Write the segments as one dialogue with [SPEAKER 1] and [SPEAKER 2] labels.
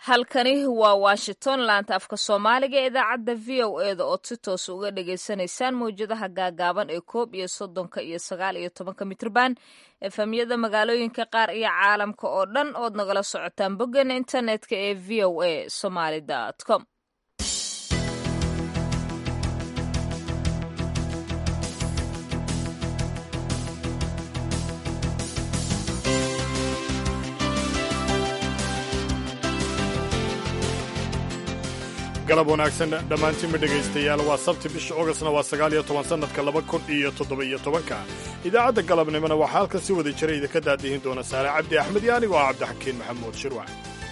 [SPEAKER 1] halkani waa washington laanta afka soomaaliga ee idaacadda v o e da ood si toos uga dhagaysanaysaan mawjadaha gaagaaban ee koob iyo soddonka iyo sagaal iyo tobanka mitrban efamyada magaalooyinka qaar iyo caalamka oo dhan ood nagala socotaan boggeena internetka ee v o a somaly com
[SPEAKER 2] galab wanaagsan dhammaantiinba dhegaystayaal waa sabti bisha ogostna waa sagaal iyo toban sannadka laba kun iyo toddoba-iyo tobanka idaacadda galabnimona waxaa halkan si wada jira idinka daadihin doona saare cabdi axmed iyo anigoo ah cabdixakiin maxamuud shirwac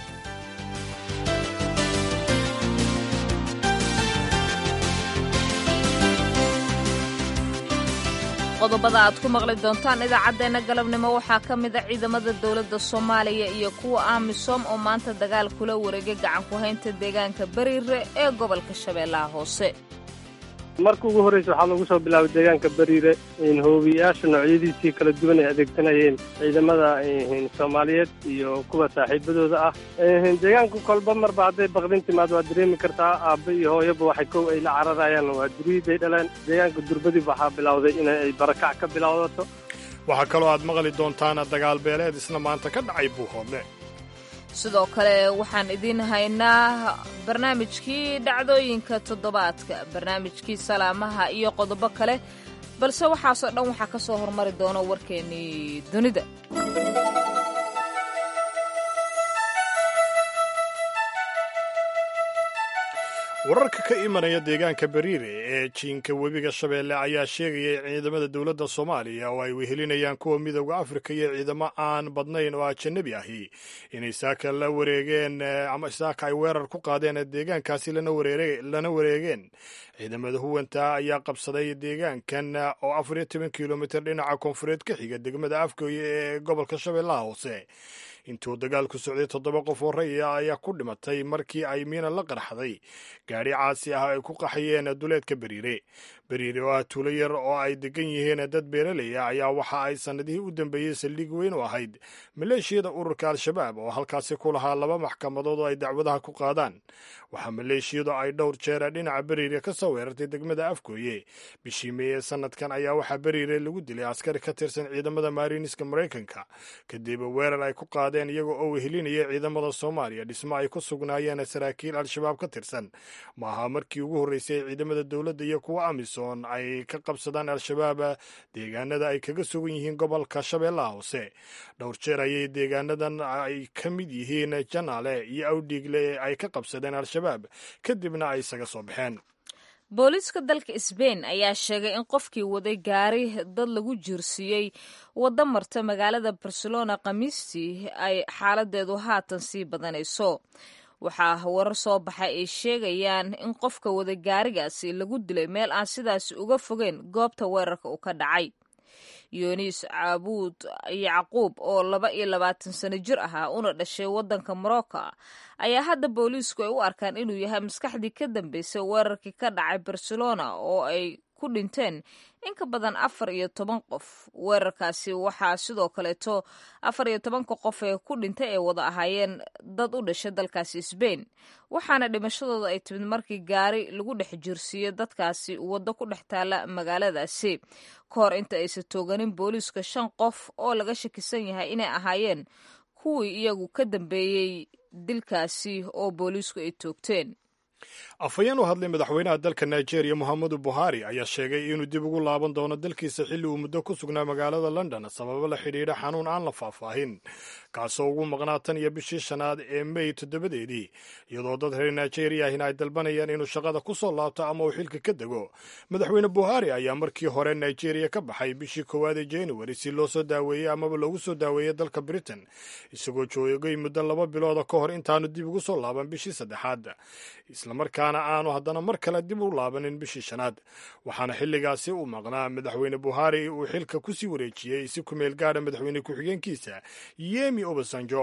[SPEAKER 1] qodobada aad ku maqli doontaan idaacaddeenna galabnimo waxaa ka mid a ciidamada dowladda soomaaliya iyo kuwa amisom oo maanta dagaal kula wareegay gacan ku haynta deegaanka bariire ee gobolka shabeellaha hoose
[SPEAKER 3] marka ugu horreysa waxaa lagu soo bilaabay deegaanka bariire hoobiyayaasha noocyadiisii kala duwan ay adeegsanayeen ciidamada soomaaliyeed iyo kuwa saaxiibadooda ah deegaanka kolba marba hadday baqdin timaad waa dareemi kartaa aabba iyo hooyaba waxay kow ay la cararayaan waa duriiday dhaleen deegaanka durbadib waxaa bilowday inay barakac ka bilowdato
[SPEAKER 2] waxaa kaloo aad maqli doontaan dagaal beeleed isna maanta ka dhacay buuhoodle
[SPEAKER 1] sidoo kale waxaan idiin haynaa barnaamijkii dhacdooyinka toddobaadka barnaamijkii salaamaha iyo qodobo kale balse waxaasoo dhan waxaa ka soo hormari doona warkeennii dunida
[SPEAKER 2] wararka ka imanaya deegaanka bariire ee jiinka webiga shabeelle ayaa sheegaya in ciidamada dowladda soomaaliya oo ay wehelinayaan kuwa midooda afrika iyo ciidamo aan badnayn oo ajanabi ahi inay saaka la wareegeen ama saaka ay weerar ku qaadeen deegaankaasi lana wareegeen ciidamada huwanta ayaa qabsaday deegaankan oo afar iyo toban kilomitir dhinaca koonfureed ka xiga degmada afgooye ee gobolka shabeellaha hoose intuu dagaalku socday toddoba qof oo raya ayaa ku dhimatay markii ay miina la qarxaday gaadhi caasi ah ay ku qaxayeen duleedka beriire beriire oo ah tuulo yar oo ay degan yihiin dad beeraley ah ayaa waxa ay sannadihii u dambeeyey saldhig weyn u ahayd maleeshiyada ururka al-shabaab oo halkaasi ku lahaa laba maxkamadood oo ay dacwadaha ku qaadaan waxaa maleeshiyadu ay dhowr jeer dhinaca beriire ka soo weerartay degmada afgooye bishii meeye sanadkan ayaa waxaa beriire lagu dilay askari ka tirsan ciidamada maariiniska maraykanka kadib weerar ay ku qaadeen iyaga oo wehelinaya ciidamada soomaaliya dhismo ay ku sugnaayeen saraakiil al-shabaab ka tirsan maaha markii ugu horreysay ciidamada dowladda iyo kuwa amisom ay ka qabsadaan al-shabaab deegaanada ay kaga sugan yihiin gobolka shabeellaha hoose dhowr jeer ayay deegaanadan ay ka mid yihiin janaale iyo awdhiigle ay ka qabsadeen al-shabaab kadibna ay isaga soo baxeen
[SPEAKER 1] booliiska dalka sbain ayaa sheegay in qofkii waday gaari dad lagu jiirsiiyey waddo marta magaalada barcelona khamiistii ay xaaladeedu haatan sii badanayso waxaa warar soo baxay ay sheegayaan in qofka wada gaarigaasi lagu dilay meel aan sidaasi uga fogeyn goobta weerarka uu ka dhacay yunis caabuud yacquub oo laba iyo labaatan sano jir ahaa una dhashay waddanka morocco ayaa hadda booliisku ay u arkaan inuu yahay maskaxdii ka dambeysay weerarkii ka dhacay barcelona oo ay ku dhinteen in ka badan afar iyo toban qof weerarkaasi waxaa sidoo kaleeto afar iyo tobanka qof ee ku dhintay ay wada ahaayeen dad u dhashay dalkaasi sbain waxaana dhimashadooda ay timid markii gaari lagu dhex jirsiiyey dadkaasi waddo ku dhex taala magaaladaasi ka hor inta aysan tooganin booliiska shan qof oo laga shakisan yahay inay ahaayeen kuwii iyagu ka dambeeyey dilkaasi oo booliisku ay toogteen
[SPEAKER 2] afhayeen u hadlay madaxweynaha dalka nigeria mohamedu buhari ayaa sheegay inuu dib ugu laaban doono dalkiisa xilli uu muddo ku sugnaa magaalada london sababo la xidhiidha xanuun aan la faahfaahin kaasoo ugu maqnaa tan iyo bishii shanaad ee mey toddobadeedii iyadoo dad reer nigeria ahina ay dalbanayaan inuu shaqada ku soo laabto ama uu xilka ka dego madaxweyne buhari ayaa markii hore nigeria ka baxay bishii koowaad ee januari si loo soo daaweeyey amaba loogu soo daaweeyey dalka britain isagoo joogay muddo laba bilooda ka hor intaanu dib ugu soo laaban bishii saddexaad islamarkaana aanu haddana mar kale dib u laabanin bishii shanaad waxaana xilligaasi uu maqnaa madaxweyne buhari uu xilka ku sii wareejiyey si ku meel gaadha madaxweyne ku-xigeenkiisa yemi obasanjo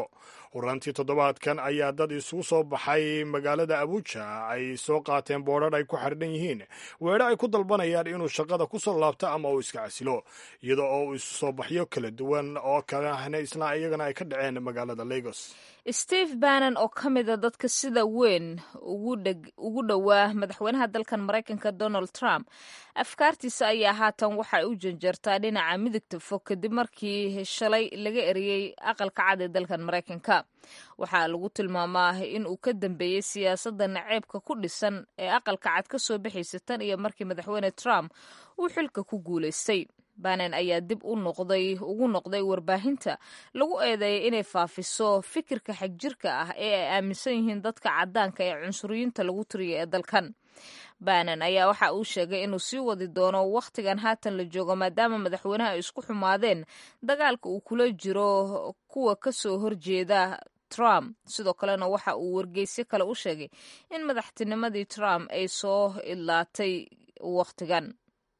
[SPEAKER 2] horaantii toddobaadkan ayaa dad isugu soo baxay magaalada abuja ay soo qaateen boodhar ay ku xardhan yihiin weedho ay ku dalbanayaan inuu shaqada ku soo laabto ama uu iska casilo iyada oo uu isu soo baxyo kala duwan oo kalena isla iyagana ay ka dhaceen magaalada lagos
[SPEAKER 1] steve bannon oo ka mida dadka sida weyn ugu dhowaa madaxweynaha dalkan maraykanka donald trump afkaartiisa ayaa haatan waxay u janjartaa dhinaca midigta fog kadib markii shalay laga eriyey aqalka cad ee dalkan maraykanka waxaa lagu tilmaamaa in uu ka dambeeyey siyaasadda naceebka ku dhisan ee aqalka cad ka soo baxaysa tan iyo markii madaxweyne trump uu xilka ku guulaystay banen ayaa dib u noqday ugu noqday warbaahinta lagu eedeeyay inay faafiso fikirka xagjirka ah ee ay aaminsan yihiin dadka caddaanka ee cunsuriyiinta lagu tiriya ee dalkan banen ayaa waxa uu sheegay inuu sii wadi doono wakhtigan haatan la joogo maadaama madaxweynaha ay isku xumaadeen dagaalka uu kula jiro kuwa ka soo horjeeda trump sidoo kalena waxa uu wargeysyo kale u sheegay in madaxtinimadii trump ay soo idlaatay wakhtigan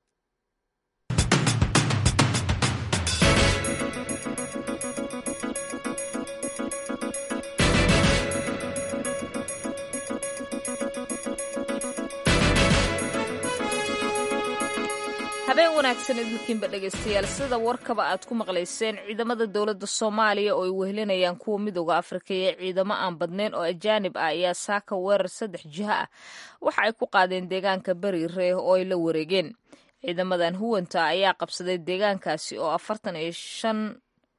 [SPEAKER 1] habeen wanaagsan idinkiinba dhegaystayaal sida warkaba aad ku maqlayseen ciidamada dowladda soomaaliya oo ay wehelinayaan kuwa midooda afrika iyo ciidamo aan badnayn oo ajaanib ah ayaa saaka weerar saddex jiho ah waxa ay ku qaadeen deegaanka beriire oo ay la wareegeen ciidamadan huwanta ayaa qabsaday deegaankaasi oo afartan iyo shan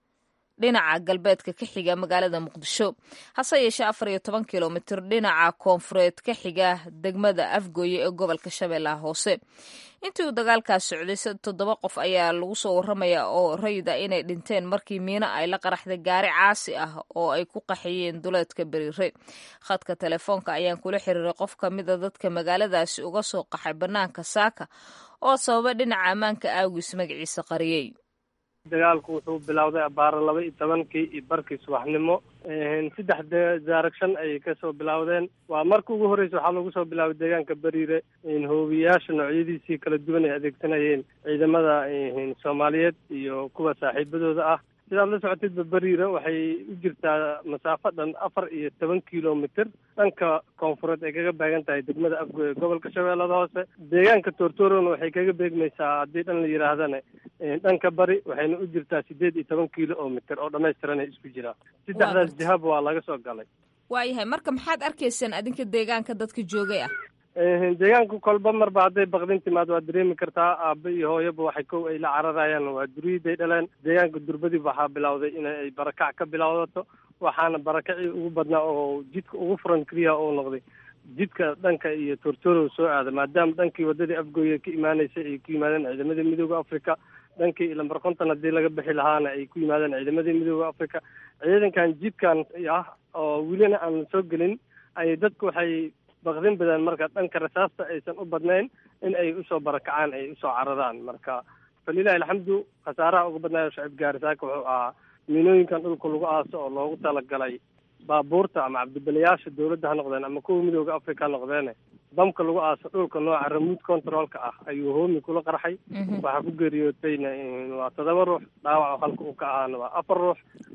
[SPEAKER 1] dhinaca galbeedka ka xiga magaalada muqdisho hase yeeshee afar iyo toban kilomitir dhinaca koonfureed ka xiga degmada afgooye ee gobolka shabeellaha hoose intii uu dagaalkaas socday toddoba qof ayaa lagu soo warramaya oo rayida inay dhinteen markii miino ay la qaraxday gaari caasi ah oo ay ku qaxiyeen duleedka beriire khadka telefoonka ayaan kula xiriiray qof ka mida dadka magaaladaasi uga soo qaxay bannaanka saaka oo sababa dhinaca ammaanka aagiis magaciisa qariyey
[SPEAKER 3] dagaalku wuxuu bilowday abaaro laba iyo tobankii iyo barkii subaxnimo saddex direction ayay kasoo bilowdeen waa marka ugu horreysa waxaa lagu soo bilaabay deegaanka beriire hoobiyayaasha noocyadiisii kala duwan ay adeegsanayeen ciidamada soomaaliyeed iyo kuwa saaxiibadooda ah sidaad la socotidba beriire waxay u jirtaa masaafo dhan afar iyo toban kilomitr dhanka koonfureed ay kaga baagan tahay degmada afgooye gobolka shabeellada hoose deegaanka tortorona waxay kaga beegmaysaa haddii dhan la yidhaahdana dhanka bari waxayna u jirtaa sideed iyo toban kilomitr oo dhammaystiran ay isku jiraa saddexdaas jihaba waa laga soo galay
[SPEAKER 1] waayahay marka maxaad arkaysaan adinka deegaanka dadka joogay ah
[SPEAKER 3] deegaanka kolba marba hadday bakdin timaad waa dareemi kartaa aaba iyo hooyaba waxay kow ay la cararayaan waa duriyaday dhaleen deegaanka durbadib waxaa bilowday inay barakac ka bilowdato waxaana barakacii ugu badnaa oo jidka ugu furan keliya oo noqday jidka dhanka iyo tortorow soo aada maadaama dhankii waddadii afgooye ka imaanaysay ay ku yimaadeen ciidamadii midooda africa dhankii lambar konton haddii laga bixi lahaana ay ku yimaadeen ciidamadii midooda africa ciidankan jidkan ah oo welina aan soo gelin ay dadku waxay bakdin badan marka dhanka rasaasta aysan u badnayn in ay usoo barakacaan ay usoo cararaan marka falilahi alxamdu khasaaraha uga badnaayo shacib gaarisaaka wuxuu ahaa miinooyinkan dhulka lagu aaso oo loogu talagalay baabuurta ama cabdibalayaasha dawladda ha noqdeen ama kuwa midooda africa ha noqdeene bamka lagu aaso dhulka nooca remote controlka ah ayuu hoomi kula qarxay waxaa ku geeriyootayna waa todoba ruux dhaawac halka uu ka ahaana waa afar ruux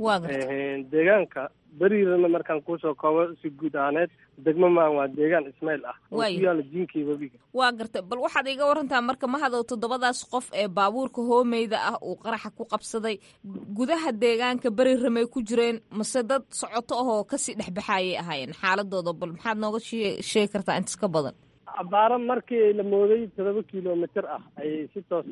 [SPEAKER 3] deegaanka beriirana markaan kuusoo koobo si guud ahaaneed degmo maan waa deegaan ismaail ah oo ku yaala jinkii webiga
[SPEAKER 1] waa gartay bal waxaad iga warantaa marka mahadow toddobadaas qof ee baabuurka hoomeyda ah uu qaraxa ku qabsaday gudaha deegaanka beri ramey ku jireen mase dad socoto ahoo kasii dhexbaxaayay ahaayeen xaaladooda bal maxaad nooga sheegi kartaa intas ka badan
[SPEAKER 3] abaaro markii la mooday todoba kilomitr ah ayay si toos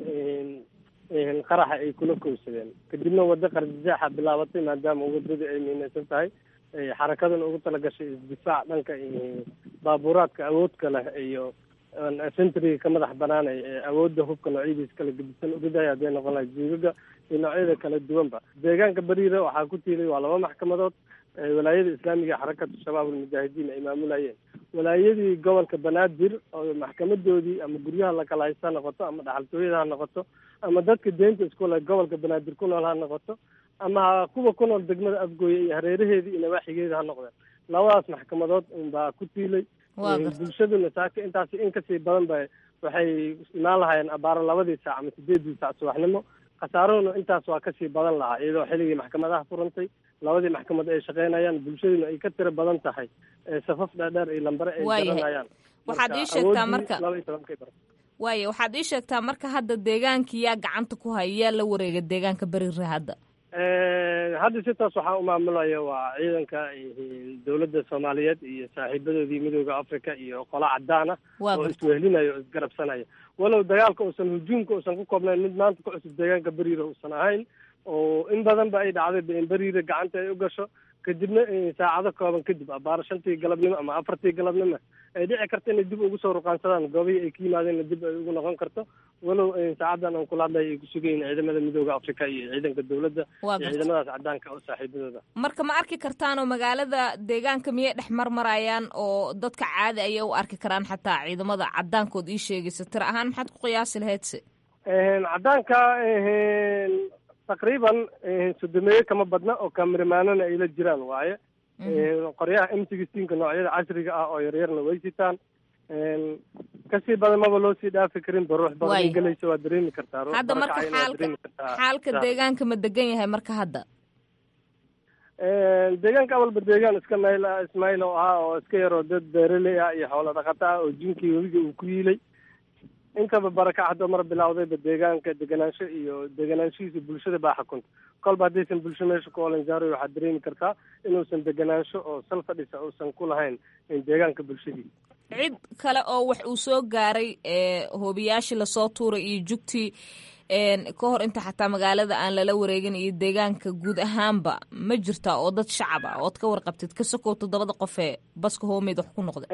[SPEAKER 3] qaraxa ay kula kowsadeen kadibna waddo qarjijaaxa bilaabatay maadaama waddadii ay miinaysan tahay xarakadana ugu talagashay isdifaac dhanka baabuuraadka awoodka leh iyo centriga ka madax banaanay ee awoodda hubka noocyadiisa kala gedisan uridaya hadday noqon lahay juugaga iyo noocyada kala duwanba deegaanka beriire waxaa ku tiilay waa laba maxkamadood walaayada islaamiga xarakatu shabaab almujaahidiin ay maamulayeen walaayadii gobolka banaadir oo maxkamadoodii ama guryaha lakala haysta ha noqoto ama dhaxaltooyada ha noqoto ama dadka deynta iskule gobolka banaadir ku nool ha noqoto ama kuwa ku nool degmada afgooye iyo hareeraheedii iyo nawaaxigeeda ha noqdeen labadaas maxkamadood unbaa ku tiilay bulshaduna saaka intaas in kasii badan ba waxay imaan lahaayeen abaaro labadii saac ama sideedii saac subaxnimo khasaaruhuna intaas waa kasii badan lahaa iyadoo xilligii maxkamadaha furantay labadii maxkamad ay shaqeynayaan bulshaduna ay ka tiro badan tahay safaf dhaadheer iyo lambare ay garanayaan
[SPEAKER 1] waxaad ii sheegtaa marka waaya waxaad ii sheegtaa marka hadda deegaankii yaa gacanta ku haya yaa la wareega deegaanka beriire hadda
[SPEAKER 3] hadda si taas waxaa u maamulaya waa ciidanka dowladda soomaaliyeed iyo saaxiibadoodii midooda africa iyo qola cadaan ah oo iswehelinaya oo isgarabsanaya walow dagaalka uusan hujuumka uusan ku koobnayn mid maanta ku cusub deegaanka beriire uusan ahayn oo in badan ba ay dhacday in beriire gacanta ay u gasho kadibna saacado kooban kadib abaar shantii galabnimo ama afartii galabnimo ay dhici karta inay dib ugu soo ruqaansadaan goobihii ay ka yimaadeenna dib ay ugu noqon karto walow saacadan aan kula hadlaya ay ku sugayin ciidamada midooda africa iyo ciidanka dowladda iyo ciidamadaas cadaanka oo saaxiibadooda
[SPEAKER 1] marka ma arki kartaan oo magaalada deegaanka miyay dhex marmarayaan oo dadka caadi ayay u arki karaan xataa ciidamada cadaankood ii sheegaysa tira ahaan maxaad ku qiyaasi lahaydse
[SPEAKER 3] cadaanka taqriiban sodomeeye kama badna oo kaamirimaanana ay la jiraan waaye qoryaha m sixteenka noocyada casriga ah oo yaryarna way sitaan kasii badan maba loo sii dhaafi karin ba ruux badan gelaysa waa dareemi kartaa
[SPEAKER 1] hadda marka xaalka xaalka deegaanka ma degan yahay marka hadda
[SPEAKER 3] deegaanka awalba deegaan iska mayl ah ismail oo ahaa oo iska yaroo dad beeraley ah iyo xoolo dhaqata ah oo jinkii webiga uu ku yiilay intaba barakac haddoo mar bilawdayba deegaanka deganaansho iyo deganaanshihiisa bulshada baa xukunta kolba haddaysan bulsho meesha ku olanjaaroy waxaad dareemi kartaa inuusan deganaansho oo sal fadhisa uusan ku lahayn deegaanka bulshadiisa
[SPEAKER 1] cid kale oo wax uu soo gaaray hoobiyaashii lasoo tuuray iyo jugtii ka hor inta xataa magaalada aan lala wareegin iyo deegaanka guud ahaanba ma jirtaa oo dad shacab ah ood ka warqabtid ka sokow toddobada qof ee baska hoomeyd wax ku noqda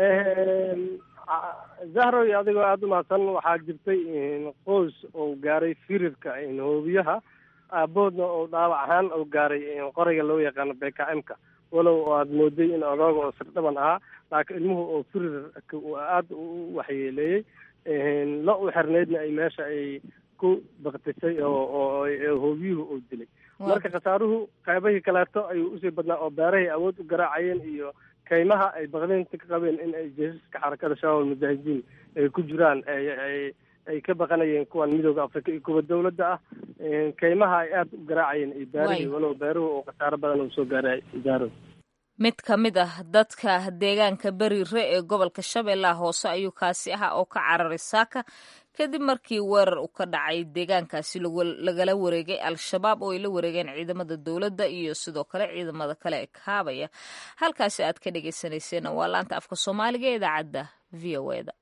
[SPEAKER 3] zahroy adigoo aada umahadsan waxaa jirtay qoys oo gaaray firirka hoobiyaha aaboodna oo dhaawac ahaan oo gaaray qoriga loo yaqaano b k m ka walow oo aada mooday in odooga oo sirdhaban ahaa laakiin ilmuhu oo firirka aada u waxyeeleeyey la u xirneydna ay meesha ay ku baktisay oo oo hoobiyuhu oo dilay marka khasaaruhu qaybahii kaleeto ayuu usii badnaa oo beerahay awood u garaacayeen iyo kaymaha ay baqdeynta ka qabeen in ay jeesaska xarakada shabaab mujaahidiin ay ku jiraan ay ay ka baqanayeen kuwan midooda africa iyo kuwa dawladda ah kaymaha ay aada u garaacayeen iyo beerahii walow beeruhu oo khasaaro badan uu soo gaaray idaaro
[SPEAKER 1] mid ka mid ah dadka deegaanka beriire ee gobolka shabeellaha hoose ayuu kaasi ahaa oo ka cararay saaka kadib markii weerar uu ka dhacay deegaankaasi lagala wareegay al-shabaab oo ay la wareegeen ciidamada dowladda iyo sidoo kale ciidamada kale ee kaabaya halkaasi aad ka dhagaysanayseen waa laanta afka soomaaliga ee idaacadda v o e da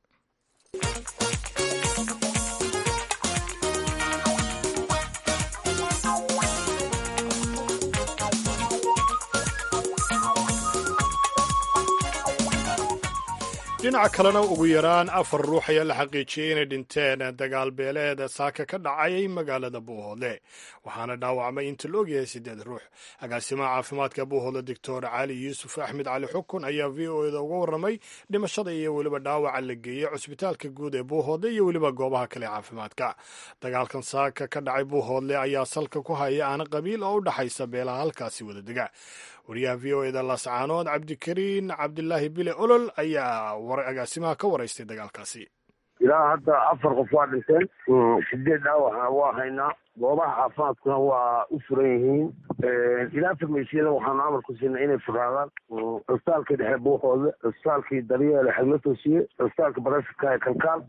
[SPEAKER 2] dhinaca kalena ugu yaraan afar ruux ayaa la xaqiijiyey inay dhinteen dagaal beeleed saaka ka dhacay magaalada buuhoodle waxaana dhaawacmay inta la ogyahay siddeed ruux agaasimaha caafimaadka buuhoodle doctor cali yuusuf axmed cali xukun ayaa v o eda uga warramay dhimashada iyo weliba dhaawaca la geeyey cusbitaalka guud ee buuhoodle iyo weliba goobaha kale caafimaadka dagaalkan saaka ka dhacay buuhoodle ayaa salka ku haya aana qabiil oo u dhaxaysa beelaha halkaasi wada dega wariyaha v o eda lascaanood cabdikariin cabdilaahi bile olol ayaa agaasimaha ka waraystay dagaalkaasi
[SPEAKER 4] ilaa hadda afar qof waa dhinteen sideed dhaawacna waa haynaa goobaha caafimaadkuna waa u furan yihiin ilaa farmeysiyada waxaanu amar ku siinay inay furaadaan cusbitaalkii dhexe buuxooda cusbitaalkii daryeele xagmatosiye cusbitaalka barashadka ee kalkaal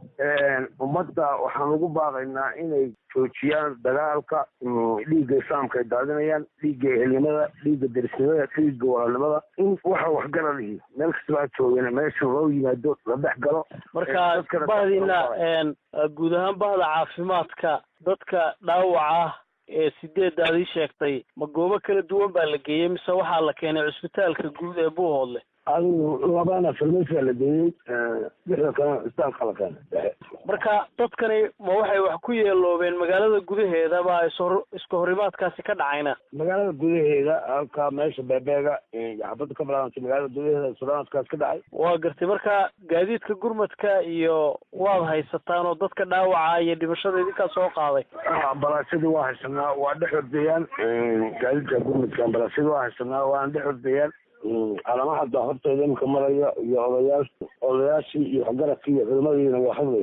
[SPEAKER 4] ummadda waxaan ugu baaqaynaa inay joojiyaan dagaalka dhiigga islaamka ay daadinayaan dhiigga ehelnimada dhiigga derisnimada dhiigga walaalnimada in waxa waxgaralihi meel kastaba ha joogeen meesha loo yimaado la dhex galo
[SPEAKER 5] marka bahdiina guud ahaan bahda caafimaadka dadka dhaawaca ah ee sideedda ad ii sheegtay ma goobo kala duwan baa la geeyey mise waxaa la keenay cusbitaalka guud ee buuhoodle
[SPEAKER 4] adigu labana farmasiya la geeyey lixda kalena cusbitaalka la keenay dhexe
[SPEAKER 5] marka dadkani ma waxay wax ku yeeloobeen magaalada gudaheeda baa ishor iska horimaadkaasi ka dhacayna
[SPEAKER 4] magaalada gudaheeda halka meesha beebeega xabadda ka bilaabantay magaalada gudaheeda suraadkaas ka dhacay
[SPEAKER 5] waa gartay marka gaadiidka gurmadka iyo waad haysataan oo dadka dhaawaca iyo dhimashada idinkaa soo qaaday
[SPEAKER 4] ambalaasyadii waa haysanaa waa dhex ordayaan gaadiidka gurmadka ambalaasyadii waa haysanaa waana dhex ordayaan calamaha da horteeda imika maraya iyo odayaal odayaashii iyo waxgaradkii iyo culimadiina waa hadlaya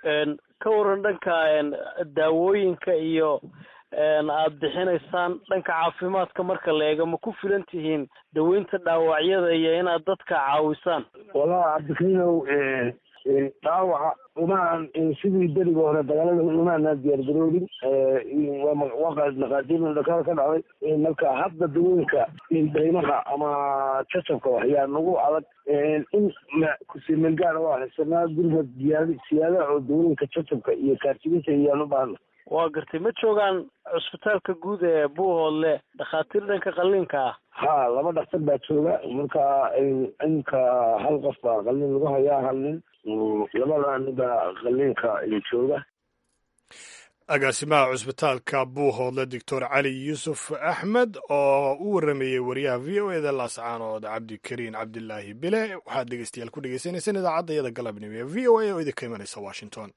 [SPEAKER 5] ka waran dhanka daawooyinka iyo aada bixinaysaan dhanka caafimaadka marka la eego ma ku filan tihiin daweynta dhaawacyada iyo inaad dadka caawisaan
[SPEAKER 4] walahi cabdikariinow dhaawaca umaan sidii beriga hore dagaalada umaanaan diyaargaroobin waa naqaadiir dhakada ka dhacday marka hadda dawooyinka daymaha ama jacabka waxyaa nagu adag in kusimelgaana waa haysanaa guriga diyaar siyaadaha oo dawooyinka jacabka iyo kaartibinta iyaan u baahna
[SPEAKER 5] waa gartay ma joogaan cusbitaalka guud ee buuhoodle dhakhaatiir dhanka qalliinka ah
[SPEAKER 4] ha laba dhaktar baa jooga marka inka hal qof baa qalliin lagu hayaa hal nin labada nin baa qalliinka jooga
[SPEAKER 2] agaasimaha cusbitaalka buuhoodle doctor cali yuusuf axmed oo u warameeyey wariyaha v o eda laascaanood cabdikariin cabdilaahi bile waxaad dhegeystayaal ku dhegeysanaysaan idaacadda iyada galabnimo ee v o a oo idinka imanaysa washington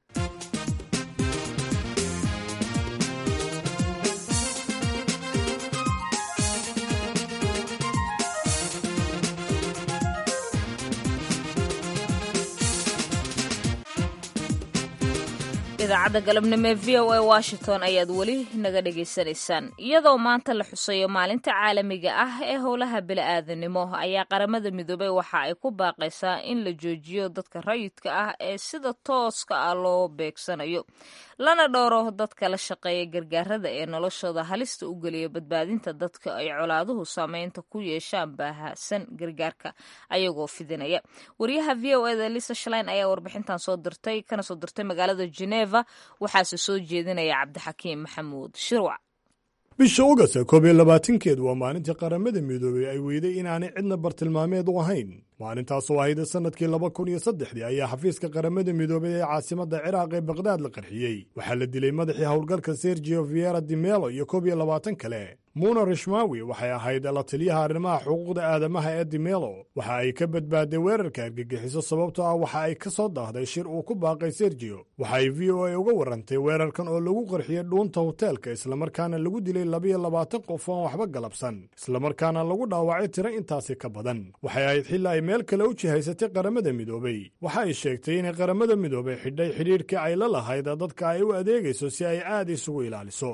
[SPEAKER 1] idaacadda galabnimo ee v o a washington ayaad weli naga dhagaysanaysaan iyadoo maanta la xuseeyo maalinta caalamiga ah ee howlaha bili-aadanimo ayaa qaramada midoobey waxa ay ku baaqaysaa in la joojiyo dadka rayidka ah ee sida tooska ah loo beegsanayo lana dhowro dadka la shaqeeya gargaarada ee noloshooda halista u geliya badbaadinta dadka ay colaaduhu saameynta ku yeeshaan baahsan gargaarka ayagoo fidinaya wariyaha v o eda lisa shalein ayaa warbixintan soo dirtay kana soo dirtay magaalada geneva waxaase soo jeedinaya cabdixakiim maxamuud shirwac
[SPEAKER 2] bisha ogasta koob iyo labaatankeed waa maalintii qaramada midoobey ay weyday inaanay cidna bartilmaameed u ahayn maalintaasoo ahayd sannadkii laba kun iyo saddexdii ayaa xafiiska qaramada midoobey ee caasimadda ciraaq ee bakdaad la qarxiyey waxaa la dilay madaxii howlgalka sergio viera dimelo iyo koob iyo labaatan kale muna rishmawi waxay ahayd la taliyaha arrimaha xuquuqda aadamaha ee dimelo waxa ay ka badbaaday weerarka argagixiso sababtoo ah waxa ay ka soo daahday shir uu ku baaqay sergio waxa ay v o a uga warrantay weerarkan oo lagu qarxiyey dhuunta hoteelka islamarkaana lagu dilay labiyo labaatan qof oon waxba galabsan islamarkaana lagu dhaawacay tiro intaasi ka badan waxay ahayd xilli ay meel kale u jihaysatay qaramada midoobey waxa ay sheegtay inay qaramada midoobey xidhay xidhiirkii ay la lahayd dadka ay u adeegayso si ay aad isugu ilaaliso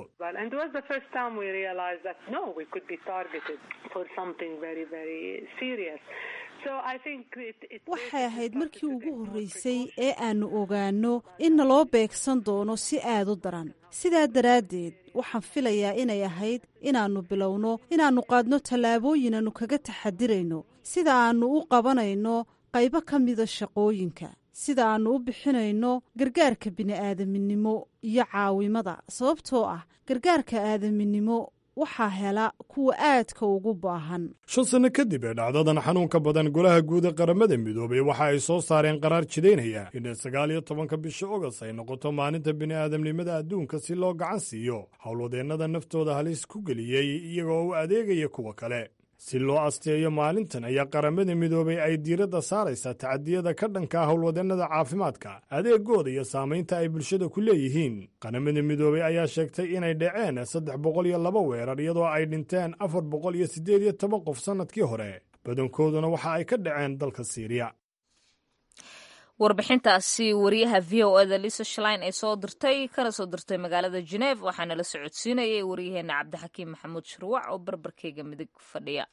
[SPEAKER 6] waxay ahayd markii ugu horreysay ee aannu ogaanno in naloo beegsan doono si aad u daran sidaa daraaddeed waxaan filayaa inay ahayd inaannu bilowno inaannu qaadno tallaabooyin aannu kaga taxadirayno sida aannu u qabanayno qaybo ka mida shaqooyinka sida aannu u bixinayno gargaarka bini'aadaminimo iyo caawimada sababtoo ah gargaarka aadaminimo waxaa hela kuwa aadka ugu baahan
[SPEAKER 2] shan sanno kadib ee dhacdadan xanuunka badan golaha guud ee qaramada midoobey waxa ay soo saareen qaraar jidaynaya in sagaal iyo tobanka bisha ogost ay noqoto maalinta bini'aadamnimada adduunka si loo gacan siiyo howlwadeennada naftooda halis ku geliyey iyagoo u adeegaya kuwa kale si loo asteeyo maalintan ayaa qaramada midoobey ay diiradda saaraysaa tacadiyada ka dhanka ah howlwadeennada caafimaadka adeegooda iyo saamaynta ay bulshada ku leeyihiin qaramada midoobey ayaa sheegtay inay dhaceen saddex boqol iyo laba weerar iyadoo ay dhinteen afar boqol iyo siddeed iyo toban qof sannadkii hore badankooduna waxa ay ka dhaceen dalka siiriya
[SPEAKER 1] warbixintaasi wariyaha v o eda lisa shlein ay soo dirtay kana soo dirtay magaalada geneef waxaana la socodsiinayay waryaheena cabdixakiim maxamuud shirwac oo barbarkeyga midig fadhiya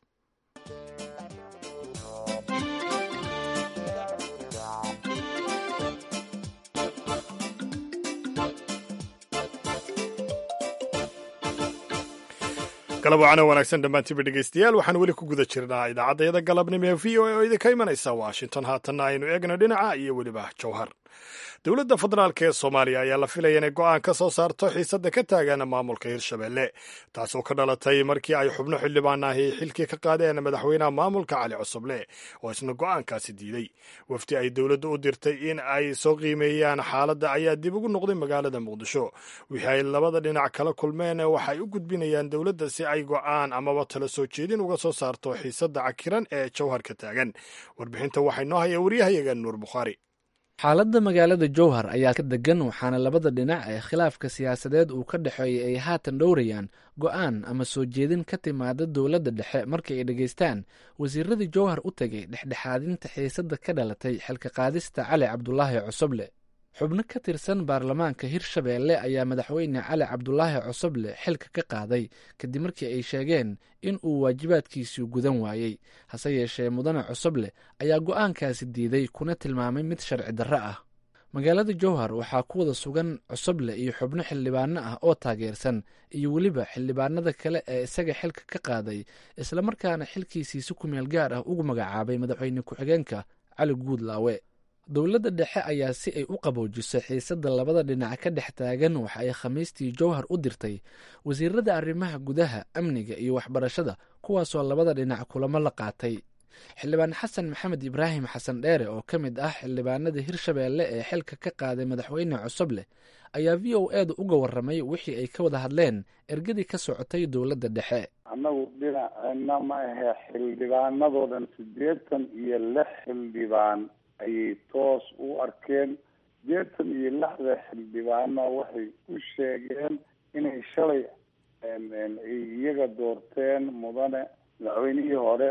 [SPEAKER 2] galab wacana wanaagsan dhammaantiinba dhegeystayaal waxaan weli ku guda jirnaa idaacaddayada galabnimo ee v o a oo idinka imanaysa washington haatanna aynu eegno dhinaca iyo weliba jowhar dowladda federaalk ee soomaaliya ayaa la filaya inay go'aan ka soo saarto xiisadda ka taagan maamulka hirshabelle taasoo ka dhalatay markii ay xubno xildhibaan ahi xilkii ka qaadeen madaxweynaha maamulka cali cusuble oo isna go'aankaasi diiday wafdi ay dowladda u dirtay in ay soo qiimeeyaan xaaladda ayaa dib ugu noqday magaalada muqdisho wixii ay labada dhinac kala kulmeen waxay u gudbinayaan dowladda si ay go'aan amaba tala soo jeedin uga soo saarto xiisadda cakiran ee jowhar ka taagan warbixinta waxay noo haya waryahayaga nuur bukhaari
[SPEAKER 7] xaaladda magaalada jowhar ayaa ka degan waxaana labada dhinac ee khilaafka siyaasadeed uu ka dhexeeyay ay haatan dhowrayaan go'aan ama soo jeedin ka timaada dowladda dhexe markii ay dhegaystaan wasiiradii jowhar u tegay dhexdhexaadinta xiisadda ka dhalatay xilka qaadista cali cabdulaahi cusuble xubno ka tirsan baarlamaanka hirshabeelle ayaa madaxweyne cali cabdulaahi cosoble xilka ka qaaday kadib markii ay sheegeen in uu waajibaadkiisii gudan waayey hase yeeshee mudane cosoble ayaa go'aankaasi diiday kuna tilmaamay mid sharci darro ah magaalada jowhar waxaa ku wada sugan cosoble iyo xubno xildhibaano ah oo taageersan iyo weliba xildhibaanada kale ee isaga xilka ka qaaday islamarkaana xilkiisii si kumeel gaar ah ugu magacaabay madaxweyne ku-xigeenka cali guudlaawe dowladda dhexe ayaa si ay u qaboojiso xiisadda labada dhinac ka dhex taagan waxa ay khamiistii jowhar u dirtay wasiirada arrimaha gudaha amniga iyo waxbarashada kuwaasoo labada dhinac kulamo la qaatay xildhibaan xasan maxamed ibraahim xasan dheere oo ka mid ah xildhibaanada hirshabeelle ee xilka ka qaaday madaxweyne cosoble ayaa v o eeda uga warramay wixii ay ka wada hadleen ergadii ka socotay dowladda dhexe
[SPEAKER 8] annagu dhinaceenna ma ahe xildhibaanadoo dhan siddeetan iyo lix xildhibaan ayay toos u arkeen siddeetan iyo lixda xildhibaana waxay u sheegeen inay shalay ay iyaga doorteen mudane madaxweynihii hore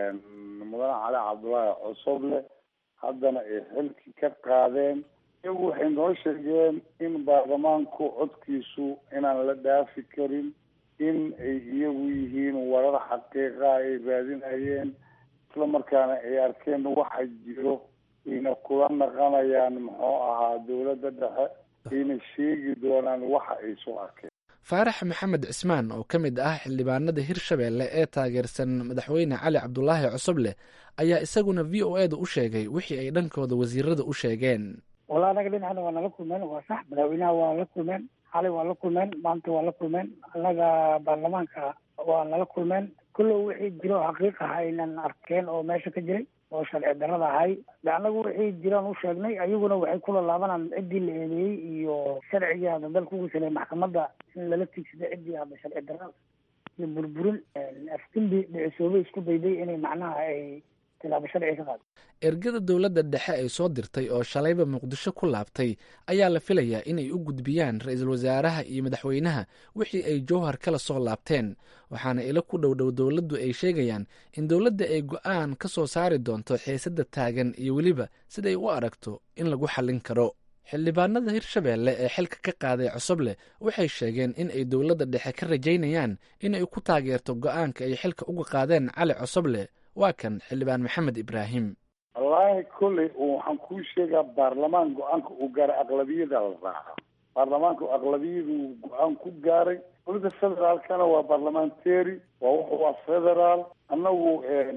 [SPEAKER 8] mudane cali cabdullaahi cosoble haddana ay xilki ka qaadeen iyagu waxay noo sheegeen in baarlamaanku codkiisu inaan la dhaafi karin in ay iyagu yihiin warar xaqiiqa ay raadinayeen isla markaana ay arkeen waxa jiro ayna kula naqanayaan muxuu ahaa dowladda dhexe ayna sheegi doonaan waxa ay soo arkeen
[SPEAKER 7] faarax maxamed cismaan oo ka mid ah xildhibaanada hirshabeelle ee taageersan madaxweyne cali cabdulaahi cosoble ayaa isaguna v o eda u sheegay wixii ay dhankooda wasiirada u sheegeen
[SPEAKER 9] walla anaga dhinacna waa nala kulmeen waa sax madaxweynaha waa la kulmeen xali waa la kulmeen maanta waa la kulmeen annaga baarlamaanka waa nala kulmeen kullow wixii jiro xaqiiq ah aynan arkeen oo meesha ka jiray oo sharci darrada ahay de annagu wixii jiraan u sheegnay ayaguna waxay kula laabanaan ciddii la eedeeyey iyo sharcigii hadda dalka ugu saleyay maxkamadda in lala tigsada ciddii hadda sharci darrada iyo burburin afdimbi dhicisoobay isku dayday inay macnaha ay tilaabo sharci ka qaado
[SPEAKER 7] ergada dowladda dhexe ay soo dirtay oo shalayba muqdisho ku laabtay ayaa la filayaa inay u gudbiyaan ra-iisul wasaaraha iyo madaxweynaha wixii ay jowhar kala soo laabteen waxaana ilo ku dhow dhow dowladdu ay sheegayaan in dowladda ay go-aan ka soo saari doonto xiisadda taagan iyo weliba siday u aragto in lagu xallin karo xildhibaanada hirshabeelle ee xilka ka qaaday cosoble waxay sheegeen in ay dowladda dhexe ka rajaynayaan in ay ku taageerto go-aanka ay xilka uga qaadeen cali cosoble waa kan xildhibaan maxamed ibraahim
[SPEAKER 8] wallaahi kolley waxaan kuu sheegaa baarlamaan go-aanka uu gaaray aqlabiyada la raaca baarlamaanku aqlabiyadu go-aan ku gaaray dowladda federaalkana waa barlamentary waa wuxu waa federaal annagu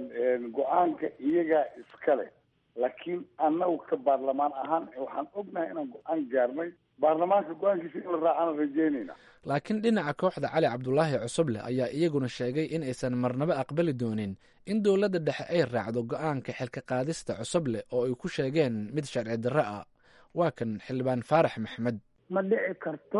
[SPEAKER 8] go-aanka iyagaa iskale laakiin annagu ka baarlamaan ahaan waxaan ognahay inaan go-aan gaarnay baarlamaanka go-aankiisa in la raacana rajeynayna
[SPEAKER 7] laakiin dhinaca kooxda cali cabdulaahi cosoble ayaa iyaguna sheegay in aysan marnaba aqbali doonin in dowladda dhexe ay raacdo go-aanka xilka qaadista cosoble oo ay ku sheegeen mid sharci darro ah waa kan xildhibaan faarax maxmed
[SPEAKER 9] ma dhici karto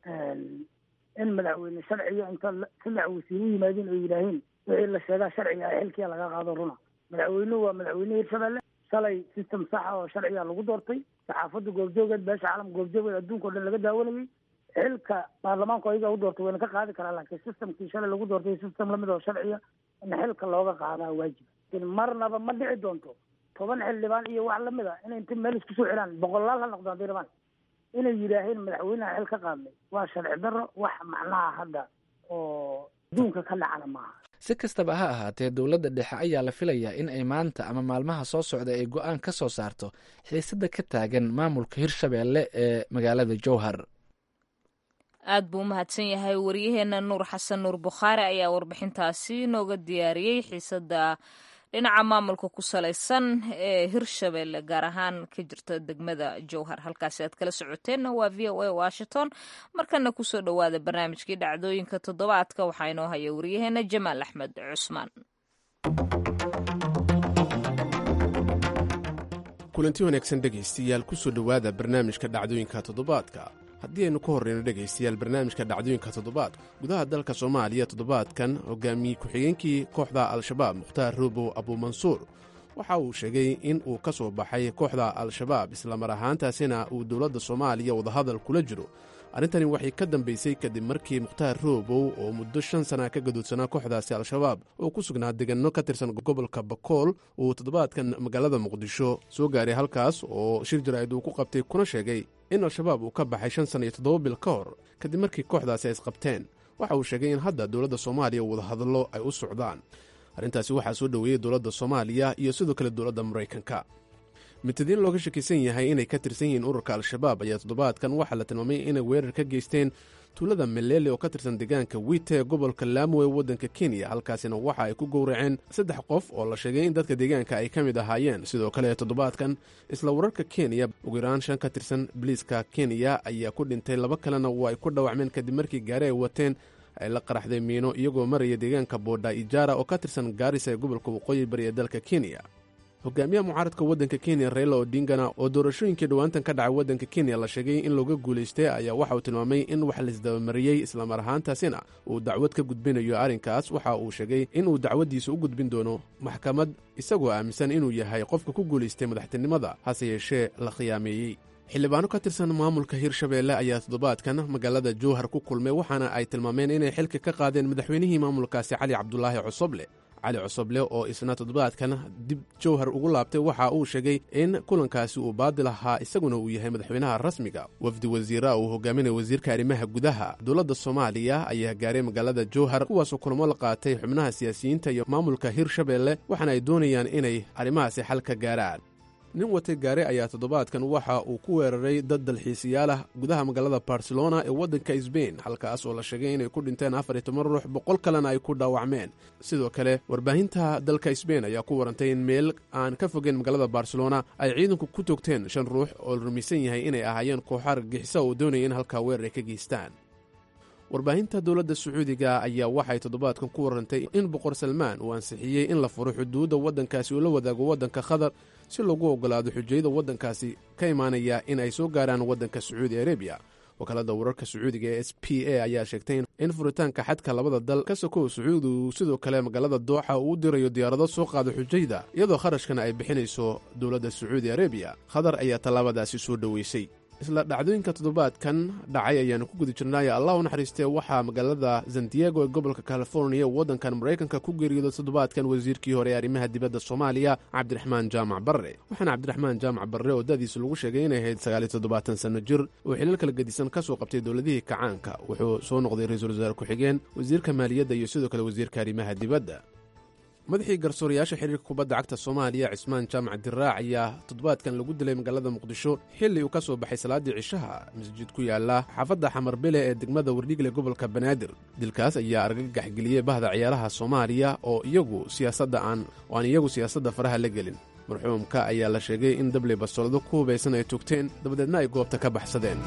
[SPEAKER 9] in madaxweyne sharciga inta saddex wasiiru yimaadeen oo yidhaahiin wixii la sheegaa sharciga ah xilkiya laga qaado runa madaxweynuhu waa madaxweyne hirshabelle shalay system saxa oo sharciga lagu doortay saxaafadda goobjoogeed beesha caalam goobjoogeed adduunka o dhan laga daawanayay xilka baarlamaanku ayaga u doortay wayna ka qaadi karaa laakiin systemkii shalay lagu doortay system lamid oo sharciya in xilka looga qaadaa waajib lakin marnaba ma dhici doonto toban xildhibaan iyo wax lamid a inay inta meel isku soo xiraan boqolaal ha noqdo hadday rabaan inay yidhaaheen madaxweynaha xil ka qaadnay waa sharci darro wax macnaha hadda oo adduunka ka dhacana maaha
[SPEAKER 7] si kastaba ha ahaatee dowladda dhexe ayaa la filayaa in ay maanta ama maalmaha soo socda ay go-aan ka soo saarto xiisadda ka taagan maamulka hirshabeelle ee magaalada jowhar
[SPEAKER 1] aad buu u mahadsan yahay waryaheena nuur xasan nuur bukhaari ayaa warbixintaasi nooga diyaariyey xiisadda dhinaca maamulka ku salaysan ee hirshabeelle gaar ahaan ka jirta degmada jowhar halkaasi aad kala socoteenna waa v o a washington markana kusoo dhowaada barnaamijkii dhacdooyinka toddobaadka waxaa inoo haya waryaheena jamaal axmed cusmaan
[SPEAKER 10] kulanti wanaagsan dhegaystayaal kusoo dhowaada barnaamijka dhacdooyinka toddobaadka haddii aynu ka horreyno dhegaystayaal barnaamijka dhacdooyinka toddobaadka gudaha dalka soomaaliya toddobaadkan hogaamiyey ku-xigeenkii kooxda al-shabaab mukhtaar roobow abuumansuur waxa uu sheegay in uu ka soo baxay kooxda al-shabaab islamar ahaantaasina uu dowladda soomaaliya wadahadal kula jiro arrintani waxay ka dambaysay kadib markii mukhtaar roobow oo muddo shan sana ka gaduudsanaa kooxdaasi al-shabaab oo ku sugnaa deganno ka tirsan gobolka bakool uu toddobaadkan magaalada muqdisho soo gaaray halkaas oo shir jaraa'id uu ku qabtay kuna sheegay in al-shabaab uu ka baxay shan sana iyo toddoba bil ka hor kadib markii kooxdaasi ay isqabteen waxa uu sheegay in hadda dowladda soomaaliya wadahadallo ay u socdaan arrintaasi waxaa soo dhoweeyey dowladda soomaaliya iyo sidoo kale dowladda maraykanka mutadiin looga shakisan yahay inay ka tirsan yihiin ururka al-shabaab ayaa toddobaadkan waxaa la tilmaamay inay weerar ka geysteen tuulada melele oo ka tirsan deegaanka wiite ee gobolka laamo ee waddanka kenya halkaasina waxa ay ku gowraceen saddex qof oo la sheegay in dadka deegaanka ay ka mid ahaayeen sidoo kale toddobaadkan isla wararka kenya ugu yaraan shan ka tirsan biliiska kenya ayaa ku dhintay laba kalena waa ay ku dhawacmeen kadib markii gaari ay wateen ay la qaraxday miino iyagoo maraya deegaanka boodha ijaara oo ka tirsan gaarisa ee gobolka waqooyi bari ee dalka kenya hogaamiyaha mucaaradka waddanka kenya raila odingana oo doorashooyinkii dhowaantan ka dhacay waddanka kenya la sheegay in looga guulaystay ayaa waxa uu tilmaamay in wax laisdabamariyey islamar ahaantaasina uu dacwad ka gudbinayo arrinkaas waxa uu sheegay inuu dacwaddiisa u gudbin doono maxkamad isagoo aaminsan inuu yahay qofka ku guulaystay madaxtinimada hase yeeshee la khiyaameeyey xildhibaano ka tirsan maamulka hirshabeelle ayaa toddobaadkan magaalada jowhar ku kulmay waxaana ay tilmaameen inay xilka ka qaadeen madaxweynihii maamulkaasi cali cabdulaahi cosoble cali cosoble oo isna toddobaadkan dib jowhar ugu laabtay waxa uu sheegay in kulankaasi uu baadil ahaa isaguna uu yahay madaxweynaha rasmiga wafdi wasiira uu hogaaminaya wasiirka arrimaha gudaha dowladda soomaaliya ayaa gaaray magaalada jowhar kuwaasoo kulamo la qaatay xubnaha siyaasiyiinta iyo maamulka hirshabeelle waxaana ay doonayaan inay arrimahaasi xal ka gaaraan nin watay gaare ayaa toddobaadkan waxa uu ku weeraray dad dalxiisayaal ah gudaha magaalada barcelona ee waddanka sbain halkaas oo la sheegay inay ku dhinteen afar iyo toban ruux boqol kalena ay ku dhaawacmeen sidoo kale warbaahinta dalka sbain ayaa ku warantay in meel aan ka fogeyn magaalada barcelona ay ciidanku ku toogteen shan ruux oo la rumaysan yahay inay ahaayeen kooxaar gixisa oo doonaya in halkaa weerar ay ka geystaan warbaahinta dowladda sacuudiga ayaa waxay toddobaadkan ku warantay in boqor salmaan uu ansixiyey in la furo xuduudda waddankaasi uu la wadaago waddanka qatar si lagu oggolaado xujayada waddankaasi ka imaanaya in ay soo gaaraan waddanka sacuudi arabiya wakaalada wararka sacuudiga ee s p a ayaa sheegtay in furitaanka xadka labada dal ka sokow sacuudi uu sidoo kale magaalada dooxa uu u dirayo diyaarado soo qaada xujayda iyadoo kharashkana ay bixinayso dowladda sacuudi arabiya qatar ayaa tallaabadaasi soo dhoweysay isla dhacdooyinka toddobaadkan dhacay ayaanu ku guda jirnaaye allah u naxariistee waxaa magaalada san diego ee gobolka californiya waddankan maraykanka ku geeriyooday toddobaadkan wasiirkii hore ee arrimaha dibadda soomaaliya cabdiraxmaan jaamac barre waxaana cabdiraxmaan jaamac barre oo da'diisa lagu sheegay inay ahayd sagaaliyo toddobaatan sanno jir oo xilal kala gedisan ka soo qabtay dowladihii kacaanka wuxuu soo noqday ra-iisul wasaare ku-xigeen wasiirka maaliyadda iyo sidoo kale wasiirka arrimaha dibadda madaxii garsoorayaasha xiriirka kubadda cagta soomaaliya cismaan jaamac diraac ayaa toddobaadkan lagu dilay magaalada muqdisho xilli uu ka soo baxay salaaddii cishaha masjid ku yaala xaafadda xamarbile ee degmada wardhigle gobolka banaadir dilkaas ayaa argagax geliyey bahda ciyaaraha soomaaliya oo iyagu siyaasadda aan oo aan iyagu siyaasadda faraha la gelin marxuumka ayaa la sheegay in dabley bastoolado ku hubaysan ay togteen dabadeedna ay goobta ka baxsadeen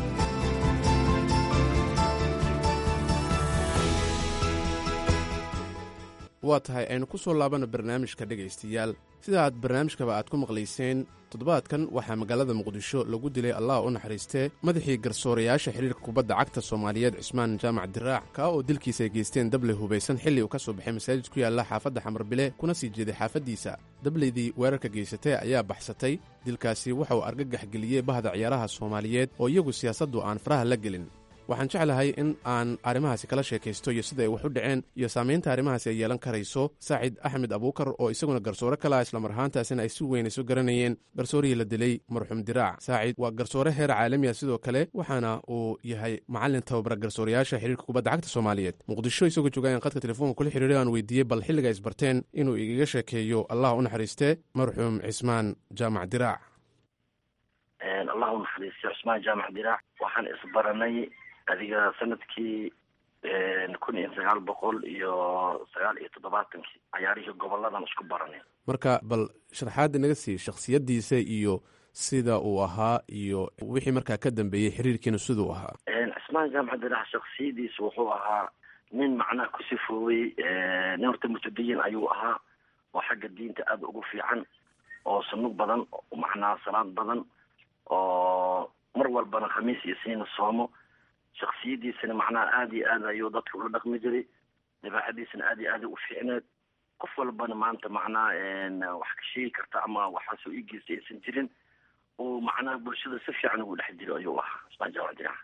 [SPEAKER 10] waa tahay aynu ku soo laabana barnaamijka dhegaystayaal sida aad barnaamijkaba aad ku maqlayseen toddobaadkan waxaa magaalada muqdisho lagu dilay allah u naxariistee madaxii garsoorayaasha xiriirka kubadda cagta soomaaliyeed cismaan jaamac diraac kaa oo dilkiisa ay geysteen dabley hubaysan xilli uu ka soo baxay masaajid ku yaalla xaafadda xamarbile kuna sii jeeday xaafaddiisa dableydii weerarka geysatay ayaa baxsatay dilkaasi waxa uu argagax geliyey bahda ciyaaraha soomaaliyeed oo iyagu siyaasaddu aan faraha la gelin waxaan jeclahay in aan arrimahaasi kala sheekaysto iyo sida ay wax u dhaceen iyo saamaynta arrimahaasi ay yeelan karayso saacid axmed abuukar oo isaguna garsoore kala islamar ahaantaasina ay si weyn isu garanayeen garsoorihii la dilay marxuum diraac saacid waa garsoore heer caalami ah sidoo kale waxaana uu yahay macallin tababara garsoorayaasha xiriirka kubadda cagta soomaaliyeed muqdisho isagoo jooga aan qadka telefoonka kula xiriiray aan weydiiyey bal xilliga isbarteen inuu igaga sheekeeyo allah u naxariistee marxuum cismaan jaamac diraac
[SPEAKER 11] allah u naxariisto cismaan jaamac diraac waxaan isbaranay adiga sanadkii kun iyo sagaal boqol iyo sagaal iyo toddobaatankii cayaarihii goboladan isku baranay
[SPEAKER 10] marka bal sharaxaadda naga sii shakhsiyaddiisa iyo sida uu ahaa iyo wixii markaa ka dambeeyey xiriirkiina siduu ahaa
[SPEAKER 11] cismaan jaamac diraac shaksiyadiisa wuxuu ahaa nin macnaha ku sifoowey nin horta mutadayin ayuu ahaa oo xagga diinta aada ugu fiican oo sunug badan macnaha salaad badan oo mar walbana khamiis iyo siina soomo shaksiyadiisana macnaha aada iyo aad ayuu dadka ula dhaqmi jiray dabeecadiisana aada iyo aada u fiicneed qof walbana maanta macnaha wax ka sheegi karta ama waxaasoo igeystay aysan jirin oo macnaha bulshada si fiican ugu dhex jiro ayuu ahaa ismaan jaamac diraac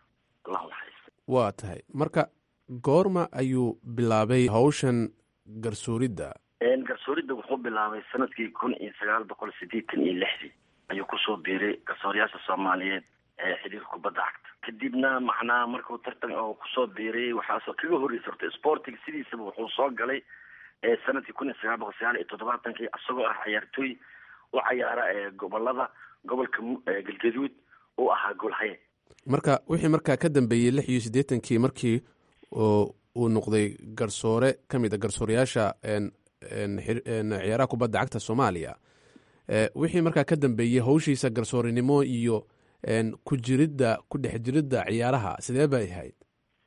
[SPEAKER 11] allahu naxariista
[SPEAKER 10] waa tahay marka goorma ayuu bilaabay hawshan garsooridda
[SPEAKER 11] garsooridda wuxuu bilaabay sanadkii kun iyo sagaal boqol sideetan iyo lixdii ayuu kusoo biiray garsooryaasha soomaaliyeed ee xiriirka kubadda cagta kadibna macnaha markuu tartan oo kusoo biiray waxaasoo kaga horreysay horta sporting sidiisaba wuxuu soo galay sanadkii kun iyo sagaal boqol sagaal iyo toddobaatankii isagoo ah ciyaartooy u cayaara ee gobolada gobolka galgaduud uu ahaa goolhaye
[SPEAKER 10] marka wixii markaa ka dambeeyey lix iyo siddeetankii markii uu noqday garsoore ka mid a garsooreyaasha ciyaaraha kubadda cagta soomaaliya wixii markaa ka dambeeyey hawshiisa garsoorenimo iyo ku jiridda ku dhex jiridda ciyaaraha sidee bay ahayd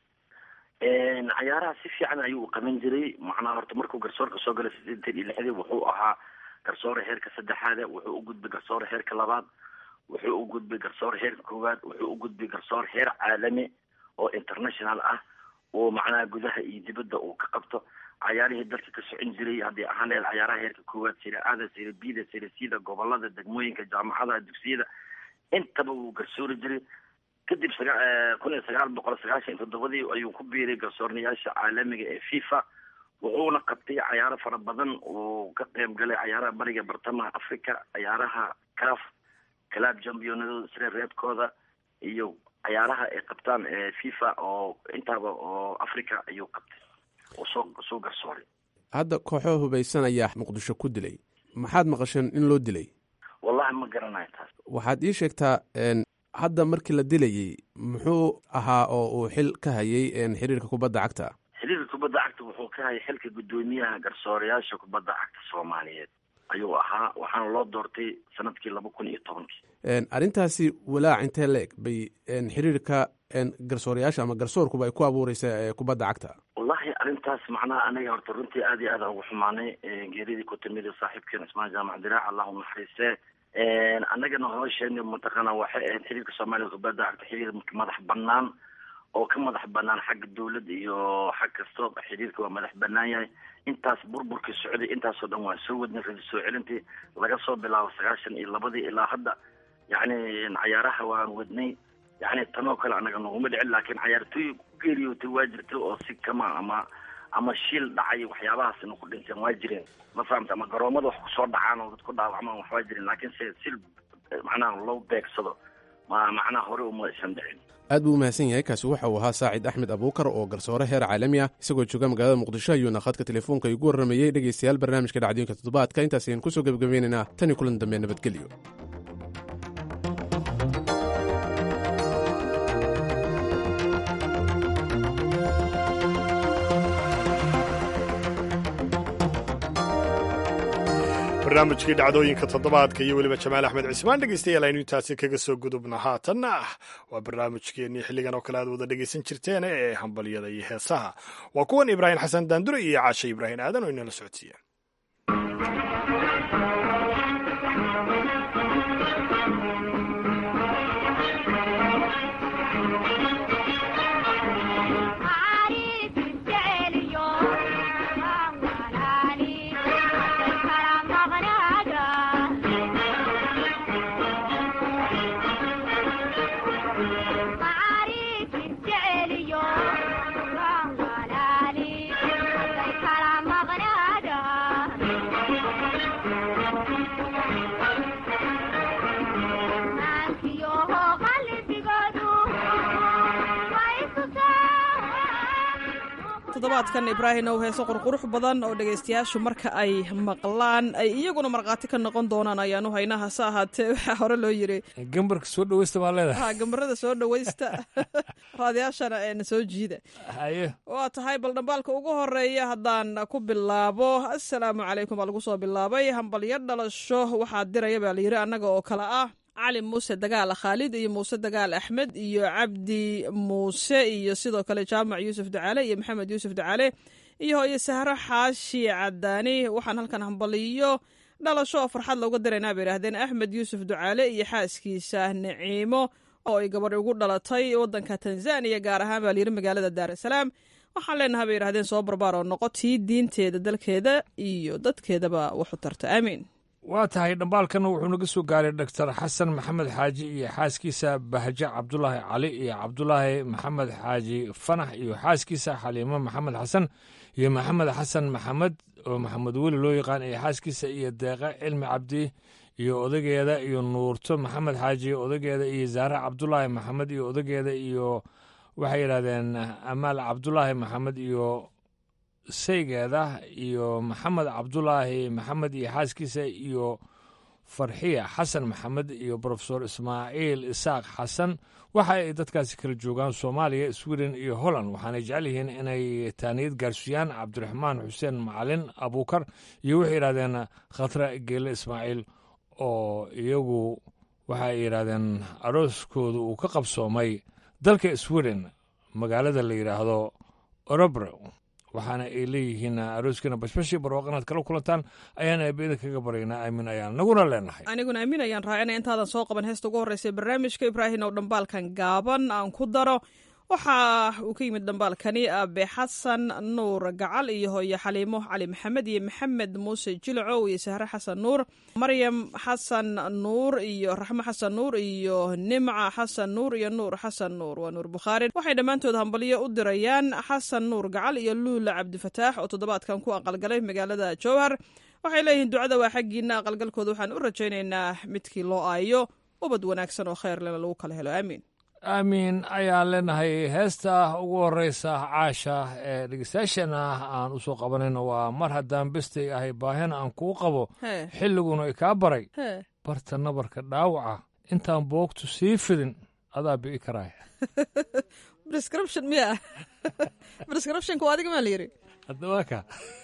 [SPEAKER 11] cayaaraha si fiican ayuu u qaban jiray macnaha horta markuu garsoorka soo galay sideetan iyo lixdii wuxuu ahaa garsoore heerka saddexaade wuxuu u gudbay garsoore heerka labaad wuxuu u gudbay garsoore heerka koowaad wuxuu u gudbay garsoore heer caalami oo international ah oo macnaha gudaha iyo dibadda uu ka qabto cayaarihii dalka ka socon jiray haddii ahaan laheyd cayaaraha heerka koowaad sire aada sire bida sire sida gobolada degmooyinka jaamacadaha dugsiyada intaba wuu garsoori jiray kadib saga kun iyo sagaal boqol sagaashan iyo toddobadii ayuu ku biiray garsoornayaasha caalamiga ee fifa wuxuuna qabtay cayaaro fara badan uu ka qeyb galay cayaaraha bariga bartamaha africa cayaaraha caf club championadooda sire reebkooda iyo cayaaraha ay qabtaan fifa oo intaaba oo africa ayuu qabtay oo soo soo garsooray
[SPEAKER 10] hadda kooxo hubaysan ayaa muqdisho ku dilay maxaad maqasheen in loo dilay
[SPEAKER 11] wallahi ma garanayo taas
[SPEAKER 10] waxaad ii sheegtaa hadda markii la dilayey muxuu ahaa oo uu xil ka hayay xiriirka kubadda cagta
[SPEAKER 11] xiriirka kubadda cagta wuxuu ka hayay xilka guddoomiyaha garsooreyaasha kubadda cagta soomaaliyeed ayuu ahaa waxaana loo doortay sanadkii laba kun iyo tobankii
[SPEAKER 10] arrintaasi walaac intee la-eg bay xiriirka garsooreyaasha ama garsoorkuba ay ku abuureysa kubadda cagta
[SPEAKER 11] wallahi arrintaas macnaha aniga horta runtii aad iyo aad aan ugu xumaanay geeridii ku timid saaxiibkeen ismaan jaamac diraac allahu naxariiste annagana hoosheen mataqaana waxay ahayd xiriirka soomaaliya kubadda cagta xiriir madax banaan oo ka madax banaan xagga dawladda iyo xag kasto xiriirka waa madax banaan yahay intaas burburkii socday intaasoo dhan waa soo wadnay radi soo celintii laga soo bilaabo sagaashan iyo labadii ilaa hadda yacni cayaaraha waan wadnay yacni tanoo kale anaga noguma dhicin laakiin cayaartooy ku geeriyootay waa jirtay oo si kama ama ama shiil dhacay waxyaabahaasina ku dhinteen waa jireen ma fahamta ama garoomada wax kusoo dhacaan oo dad ku dhaawacmaan wax waa jireen laakiin se sil macnaha loo beegsado ma macnaha hore uma aysan dhicin
[SPEAKER 10] aad buu umahadsan yahay kaasi waxa uu ahaa saacid axmed abuukar oo garsoore heer caalami ah isagoo jooga magaalada muqdisho ayuuna khadka telefoonka igu warramayey dhegaystayaal barnaamijka dhacdooyinka toddobaadka intaas ayaan kusoo gebagabaynaynaa tan iyo kulan dambe nabadgelyo
[SPEAKER 2] barnaamijkii dhacdooyinka toddobaadka iyo weliba jamaal axmed cismaan dhegeystayaal aynu intaasi kaga soo gudubna haatanna ah waa barnaamijkeennii xilligan oo kale aad wada dhegeysan jirteen ee hambalyada iyo heesaha waa kuwan ibraahim xasan daandure iyo caashe ibraahim aadan oo inala socodsiiyeen
[SPEAKER 12] toddobaadkan ibraahim ow heeso qurqurux badan oo dhegaystayaashu marka ay maqlaan ay iyaguna markhaati ka noqon doonaan ayaanu haynaa hase ahaatee waxaa hore loo yiri
[SPEAKER 13] gambarka soo dhaweysta baa leedahay
[SPEAKER 12] ha gambarada soo dhaweysta raadayaashana eena soo jiida
[SPEAKER 13] haye
[SPEAKER 12] waa tahay bal dhambaalka ugu horeeya haddaan ku bilaabo assalaamu calaykum baa lagu soo bilaabay hambalyo dhalasho waxaa diraya baa layidhi annaga oo kale ah cali muuse dagaal khaalid iyo muuse dagaal axmed iyo cabdi muuse iyo sidoo kale jaamac yuusuf ducaale iyo maxamed yuusuf ducaale iyo hooyo sahro xaashi cadaani waxaan halkan hambaliyo dhalasho oo farxad looga diraynaa bay yidhahdeen axmed yuusuf ducaale iyo xaaskiisa naciimo oo ay gabadh ugu dhalatay waddanka tanzaniya gaar ahaan baa layidhi magaalada daarasalaam waxaan leenahay bay yidhahdeen soo barbaar oo noqo tii diinteeda dalkeeda iyo dadkeedaba waxu tarta aamiin
[SPEAKER 13] waa tahay dhambaalkana wuxuu naga soo gaaray doctor xasan maxamed xaaji iyo xaaskiisa bahje cabdulaahi cali iyo cabdulaahi maxamed xaaji fanax iyo xaaskiisa xaliimo maxamed xasan iyo maxamed xasan maxamed oo maxamed weli loo yaqaan iyo xaaskiisa iyo deeqa cilmi cabdi iyo odageeda iyo nuurto maxamed xaaji odageeda iyo zaare cabdulaahi maxamed iyo odageeda iyo waxay yidhahdeen amaal cabdulaahi maxamed iyo saygeeda iyo maxamed cabdulaahi maxamed iyo xaaskiisa iyo farxiya xasan maxamed iyo brofesor ismaaciil isaaq xasan waxa ay dadkaasi kala joogaan soomaaliya sweden iyo holland waxaanay jecel yihiin inay taaniyad gaarsiiyaan cabdiraxmaan xuseen macalin abuukar iyo waxay yidhahdeen khatra geele ismaaciil oo iyagu waxa ay yidhahdeen arooskooda uu ka qabsoomay dalka sweden magaalada la yidhaahdo orobro waxaana ay leeyihiin arooskiina bashbashii barwaaq inaad kala kulantaan ayaan aabiyada kaga baryaynaa aamin ayaan naguna leenahay
[SPEAKER 12] aniguna aamin ayaan raacinaya intaadan soo qaban heesta ugu horreysa barnaamijka ibraahim oo dhambaalkan gaaban aan ku daro waxa uu ka yimid dhambaalkani aabe xasan nuur gacal iyo hooye xaliimo cali maxamed iyo maxamed muuse jilcow iyo sahre xasan nuur maryam xasan nuur iyo raxmo xasan nuur iyo nimca xasan nuur iyo nuur xasan nuur waa nuur bukhaari waxay dhammaantood hambalyo u dirayaan xasan nuur gacal iyo luula cabdifataax oo toddobaadkan ku aqalgalay magaalada jowhar waxay leeyihiin ducada waa xaggiina aqalgalkooda waxaan u rajaynaynaa midkii loo aayo ubad wanaagsan oo kheyr lena lagu kala helo aamiin
[SPEAKER 13] aamiin ayaan leenahay heesta ugu horeysa caasha ee dhegeystayaashana aan u soo qabanayno waa mar haddaan bestay ahay baahina aan kuu qabo xilliguna i kaa baray barta nabarka dhaawaca intaan boogtu sii fidin adaa bi'i karaaya
[SPEAKER 12] prescription miya prescriptionka waa adiga maa la yiri
[SPEAKER 13] hadda waa ka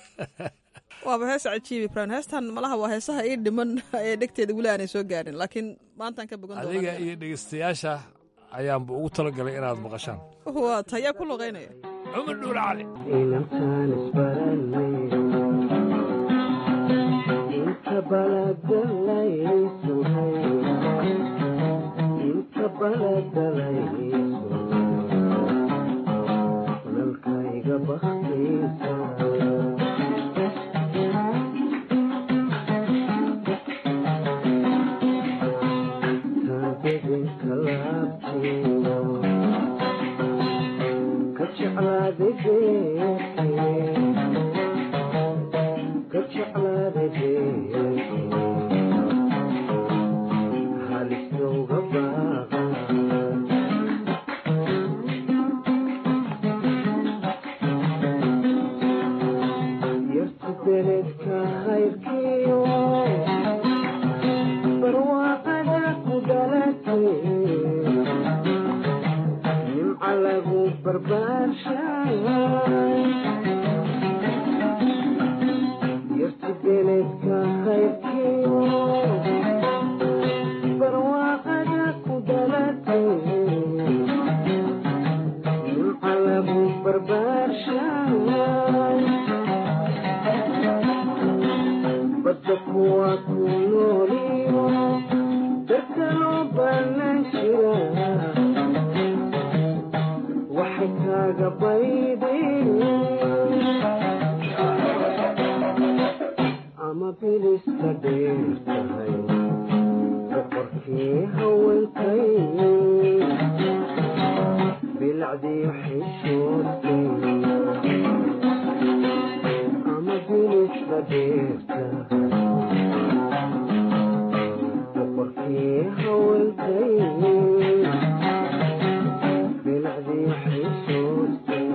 [SPEAKER 12] waaba hees cajiib ibrahim heestan malaha waa heesaha ii dhiman ee dhegteeda weli aanay soo gaarin laakiin maantaan ka bogan
[SPEAKER 13] adiga iyo dhegeystayaasha ayaanba ugu talagalay inaad maqashaan
[SPEAKER 12] waa tayaa ku luqaynaya
[SPEAKER 13] cumar dhuul cali
[SPEAKER 14] inantaan isbaranay inta baladalaysuhay inta baladalaysu nalkayga baktaysa taabedinka laabtiyo ka jeclaada geerkay ka jeclaada geerkay halisdowga baaqa yartu beledka khayrkiyo barwaaqada ku dhalatay nimca lagu barbaarshay yartu beledka khayrkiyo barwaaqada ku dhalatay nimca lagu barbaarshay badda kuwa ku nooliyo dadka loo baanan jira waxay kaaga baydeen ama bilista dheer tahay boqorkii haweenkay bilacdii xishoodkay ama bilista dheer tahay boqorkii haweenkay bilacdii xishoodkay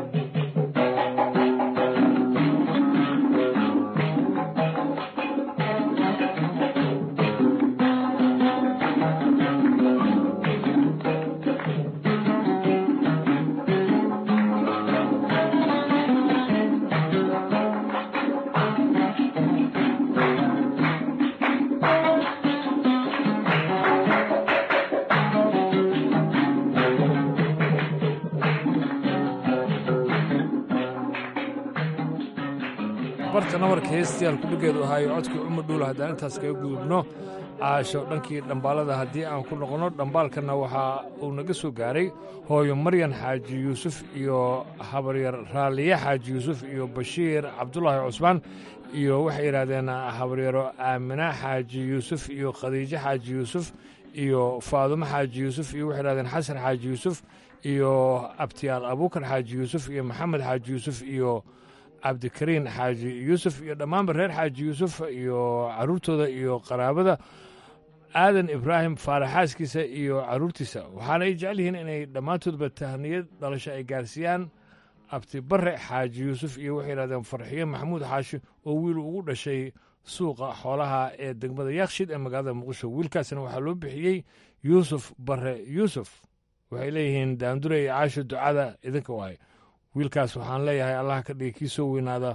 [SPEAKER 13] barta nabarka heestayaal kudhigeedu ahaayo codkii cumar dhuul haddaan intaas kaga gudubno caasho dhankii dhambaalada haddii aan ku noqonno dhambaalkanna waxaa uu naga soo gaaray hooyo maryan xaaji yuusuf iyo habaryar raaliye xaaji yuusuf iyo bashiir cabdulaahi cusmaan iyo waxay yidhaahdeen habaryaro aamina xaaji yuusuf iyo khadiijo xaaji yuusuf iyo faadumo xaaji yuusuf iyo waxay yidhahdeen xasan xaaji yuusuf iyo abtiyaal abuukar xaaji yuusuf iyo maxamed xaaji yuusuf iyo cabdikariin xaaji yuusuf iyo dhammaanba reer xaaji yuusuf iyo carruurtooda iyo qaraabada aadan ibraahim faaraxaaskiisa iyo carruurtiisa waxaana ay jecel yihiin inay dhammaantoodba tahniyad dhalasho ay gaarsiiyaan abti bare xaaji yuusuf iyo waxay yidhahdeen farxiyo maxamuud xaashi oo wiil ugu dhashay suuqa xoolaha ee degmada yaakshid ee magaalada muqdisho wiilkaasna waxaa loo bixiyey yuusuf bare yuusuf waxay leeyihiin daandure iyo caasho ducada idinka waay wiilkaas waxaan leeyahay allah ka dhigi kii soo weynaada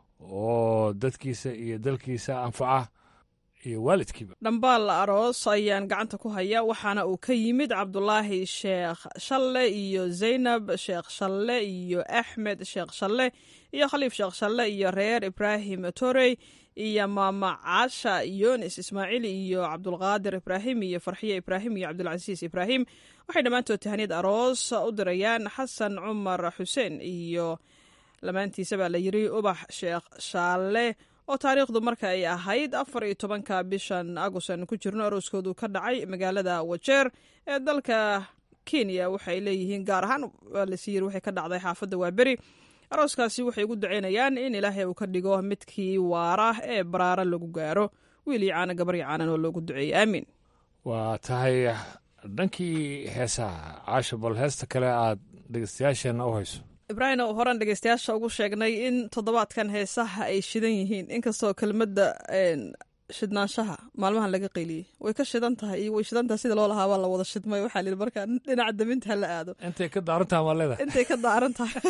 [SPEAKER 13] oo dadkiisa iyo dalkiisa anfaca iyo waalidkiiba
[SPEAKER 12] dhambaal aroos ayaan gacanta ku haya waxaana uu ka yimid cabdulaahi sheekh shalle iyo zaynab sheekh shalle iyo axmed sheekh shalle iyo khaliif sheekh shalle iyo reer ibraahim torey iyo maama caasha yunis ismaaciil iyo cabdulqaadir ibraahim iyo farxiye ibraahim iyo cabdulcasiis ibraahim waxay dhammaantood tahaniyad aroos u dirayaan xasan cumar xuseen iyo lamaantiisa baa la yiri ubax sheekh shaalle oo taariikhdu marka ay ahayd afar iyo tobanka bishan agost ku jirno arooskoodu ka dhacay magaalada wajeer ee dalka kenya waxay leeyihiin gaar ahaan lasiyiri waxay ka dhacday xaafadda waaberi arooskaasi waxay ugu duceynayaan in ilaahay uu ka dhigo midkii waara ee baraara lagu gaaro wiil iyo caana gabar iyo caanan oo loogu duceeyey aamiin
[SPEAKER 13] waa tahay dhankii heesaha caasho bal heesta kale aad dhegeystayaasheenna u hayso
[SPEAKER 12] ibraahim oo horan dhegeystayaasha ugu sheegnay in toddobaadkan heesaha ay shidan yihiin inkastoo kelmadda shidnaanshaha maalmahan laga qeyliyey way ka shidan tahay iyo way shidan tahay sida loo lahaa waa la wada shidmay waxaa lihi markaa dhinaca daminta ha la aado
[SPEAKER 13] intay ka daaran tahay waa leedahay
[SPEAKER 12] intay ka daaran tahay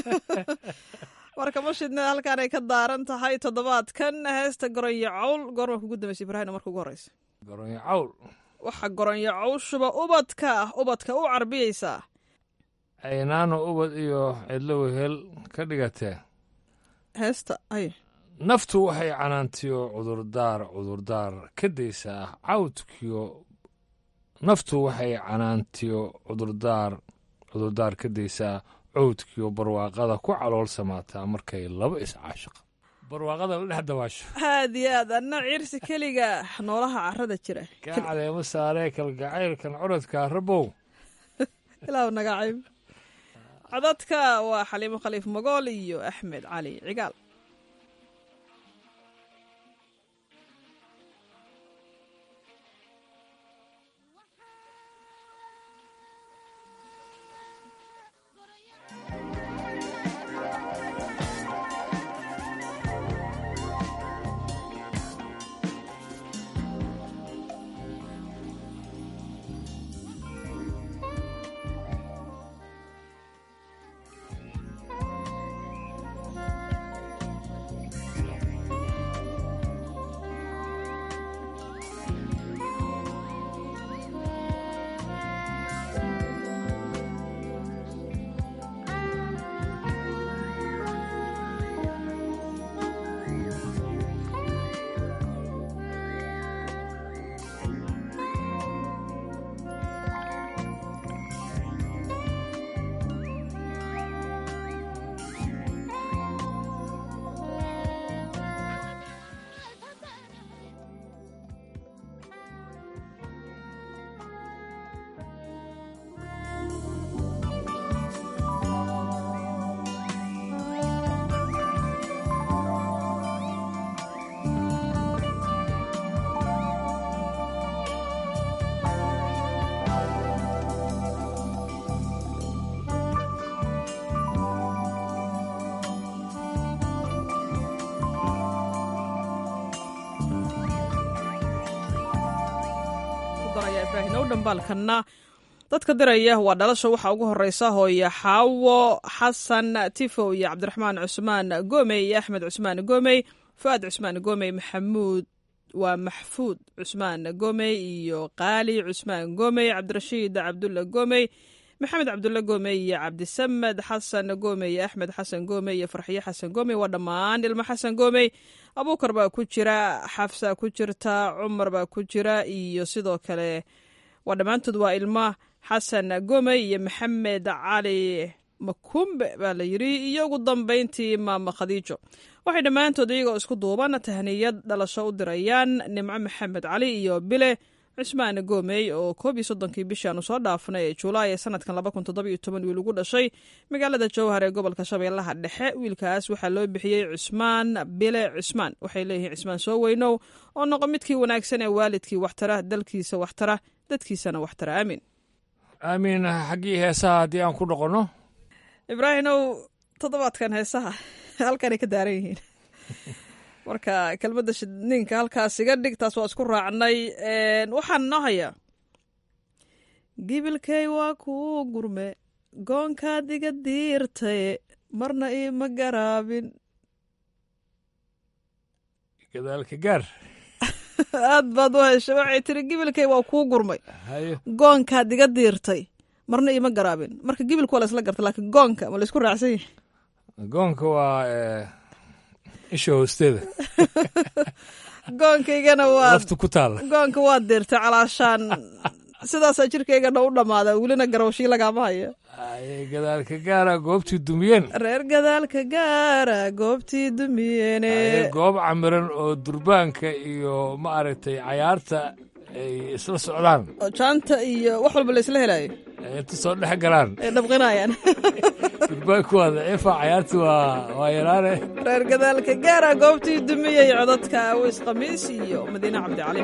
[SPEAKER 12] marka ma shidna halkaan ay ka daaran tahay toddobaadkan heesta goronyo cawl goorma kugu dambaysa ibraahim marka ugu horeysa
[SPEAKER 13] goronyo cawl
[SPEAKER 12] waxa goronyo cawshuba ubadka ubadka u carbiyeysaa
[SPEAKER 13] aynaano ubad iyo cidlo wehel ka dhigatee
[SPEAKER 12] heesta ay
[SPEAKER 13] naftu waxay canaantiyo cudurdaar cudurdaar ka daysaa cawdkiyo naftu waxay canaantiyo cudurdaar cudurdaar ka daysaa cawdkiyo barwaaqada ku calool samaataa markay laba iscaashiqa barwaaqada la dhex dawaasho
[SPEAKER 12] aad iyo aad anna ciirsi keliga noolaha carrada jira
[SPEAKER 13] kaa cadeemo saaree kalgacaylkan curadka rabow
[SPEAKER 12] ilaahu nagacayb codadka waa xaliimo khaliif magool iyo axmed cali cigaal dhambaalkana dadka diraya waa dhalasha waxaa ugu horeysa hooye xaawo xasan tifow iyo cabdiraxmaan cusmaan gomey iyo axmed cusmaan gomey fu'aad cusmaan gomey maxamuud waa maxfuud cusmaan gomey iyo qaali cusmaan gomey cabdirashiid cabdulla gomey maxamed cabdulle goome iyo cabdisamed xasan goome iyo axmed xasan goome iyo farxiyo xasan goome waa dhammaan ilmo xasan goomey abuukar baa ku jira xafsa ku jirta cumar baa ku jira iyo sidoo kale waa dhammaantood waa ilmo xasan goomey iyo maxamed cali makumbe baa la yiri iyo ugu dambeyntii maama khadiijo waxay dhammaantood iyagoo isku duuban tahniyad dhalasho u dirayaan nimco maxamed cali iyo bile cusmaan goomey oo koob iyo soddonkii bishaanu soo dhaafnay ee julaay ee sanadkan laba kun toddoba iyo toban wiil ugu dhashay magaalada jowhar ee gobolka shabeellaha dhexe wiilkaas waxaa loo bixiyey cusmaan bile cusmaan waxay leeyihiin cusmaan soo weynow oo noqo midkii wanaagsan ee waalidkii waxtara dalkiisa waxtara dadkiisana waxtara aamin
[SPEAKER 13] aamiin xaggii heesaha haddii aan ku noqonno
[SPEAKER 12] ibraahimow toddobaadkan heesaha halkanay ka daaran yihiin marka kelmadda shidninka halkaas iga dhig taas waa isku raacnay waxaan noo hayaa gibilkay waa kuu gurme goonkaad iga diirtaye marna iima garaabin
[SPEAKER 13] gadaalka gaar
[SPEAKER 12] aad baad u heshay waxay tiri gibilkay waa kuu gurmay goonkaad iga diirtay marna iima garaabin marka gibilka waa la isla garta laakiin goonka ma la isku raacsan yahay
[SPEAKER 13] goonka waa isha hoosteeda
[SPEAKER 12] goonkaygana waa
[SPEAKER 13] laftu ku taalla
[SPEAKER 12] goonka waa deertay calaashaan sidaasaa jirkaygana u dhammaada welina garawshii lagaama hayo
[SPEAKER 13] gadaalka gaara goobtii dumiyeen
[SPEAKER 12] reer gadaalka gaara goobtii dumiyeene
[SPEAKER 13] goob camiran oo durbaanka iyo ma aragtay cayaarta ay isla socdaan
[SPEAKER 12] oo jaanta iyo wax walba la isla helayo
[SPEAKER 13] inta soo dhex galaan
[SPEAKER 12] ay dhabqinayaan
[SPEAKER 13] durbaanku waa daciifa cayaarti waa waa yaraane
[SPEAKER 12] reer gadaalka gaara goobtii dumiyey codadka awis khamiis iyo madiine cabdicali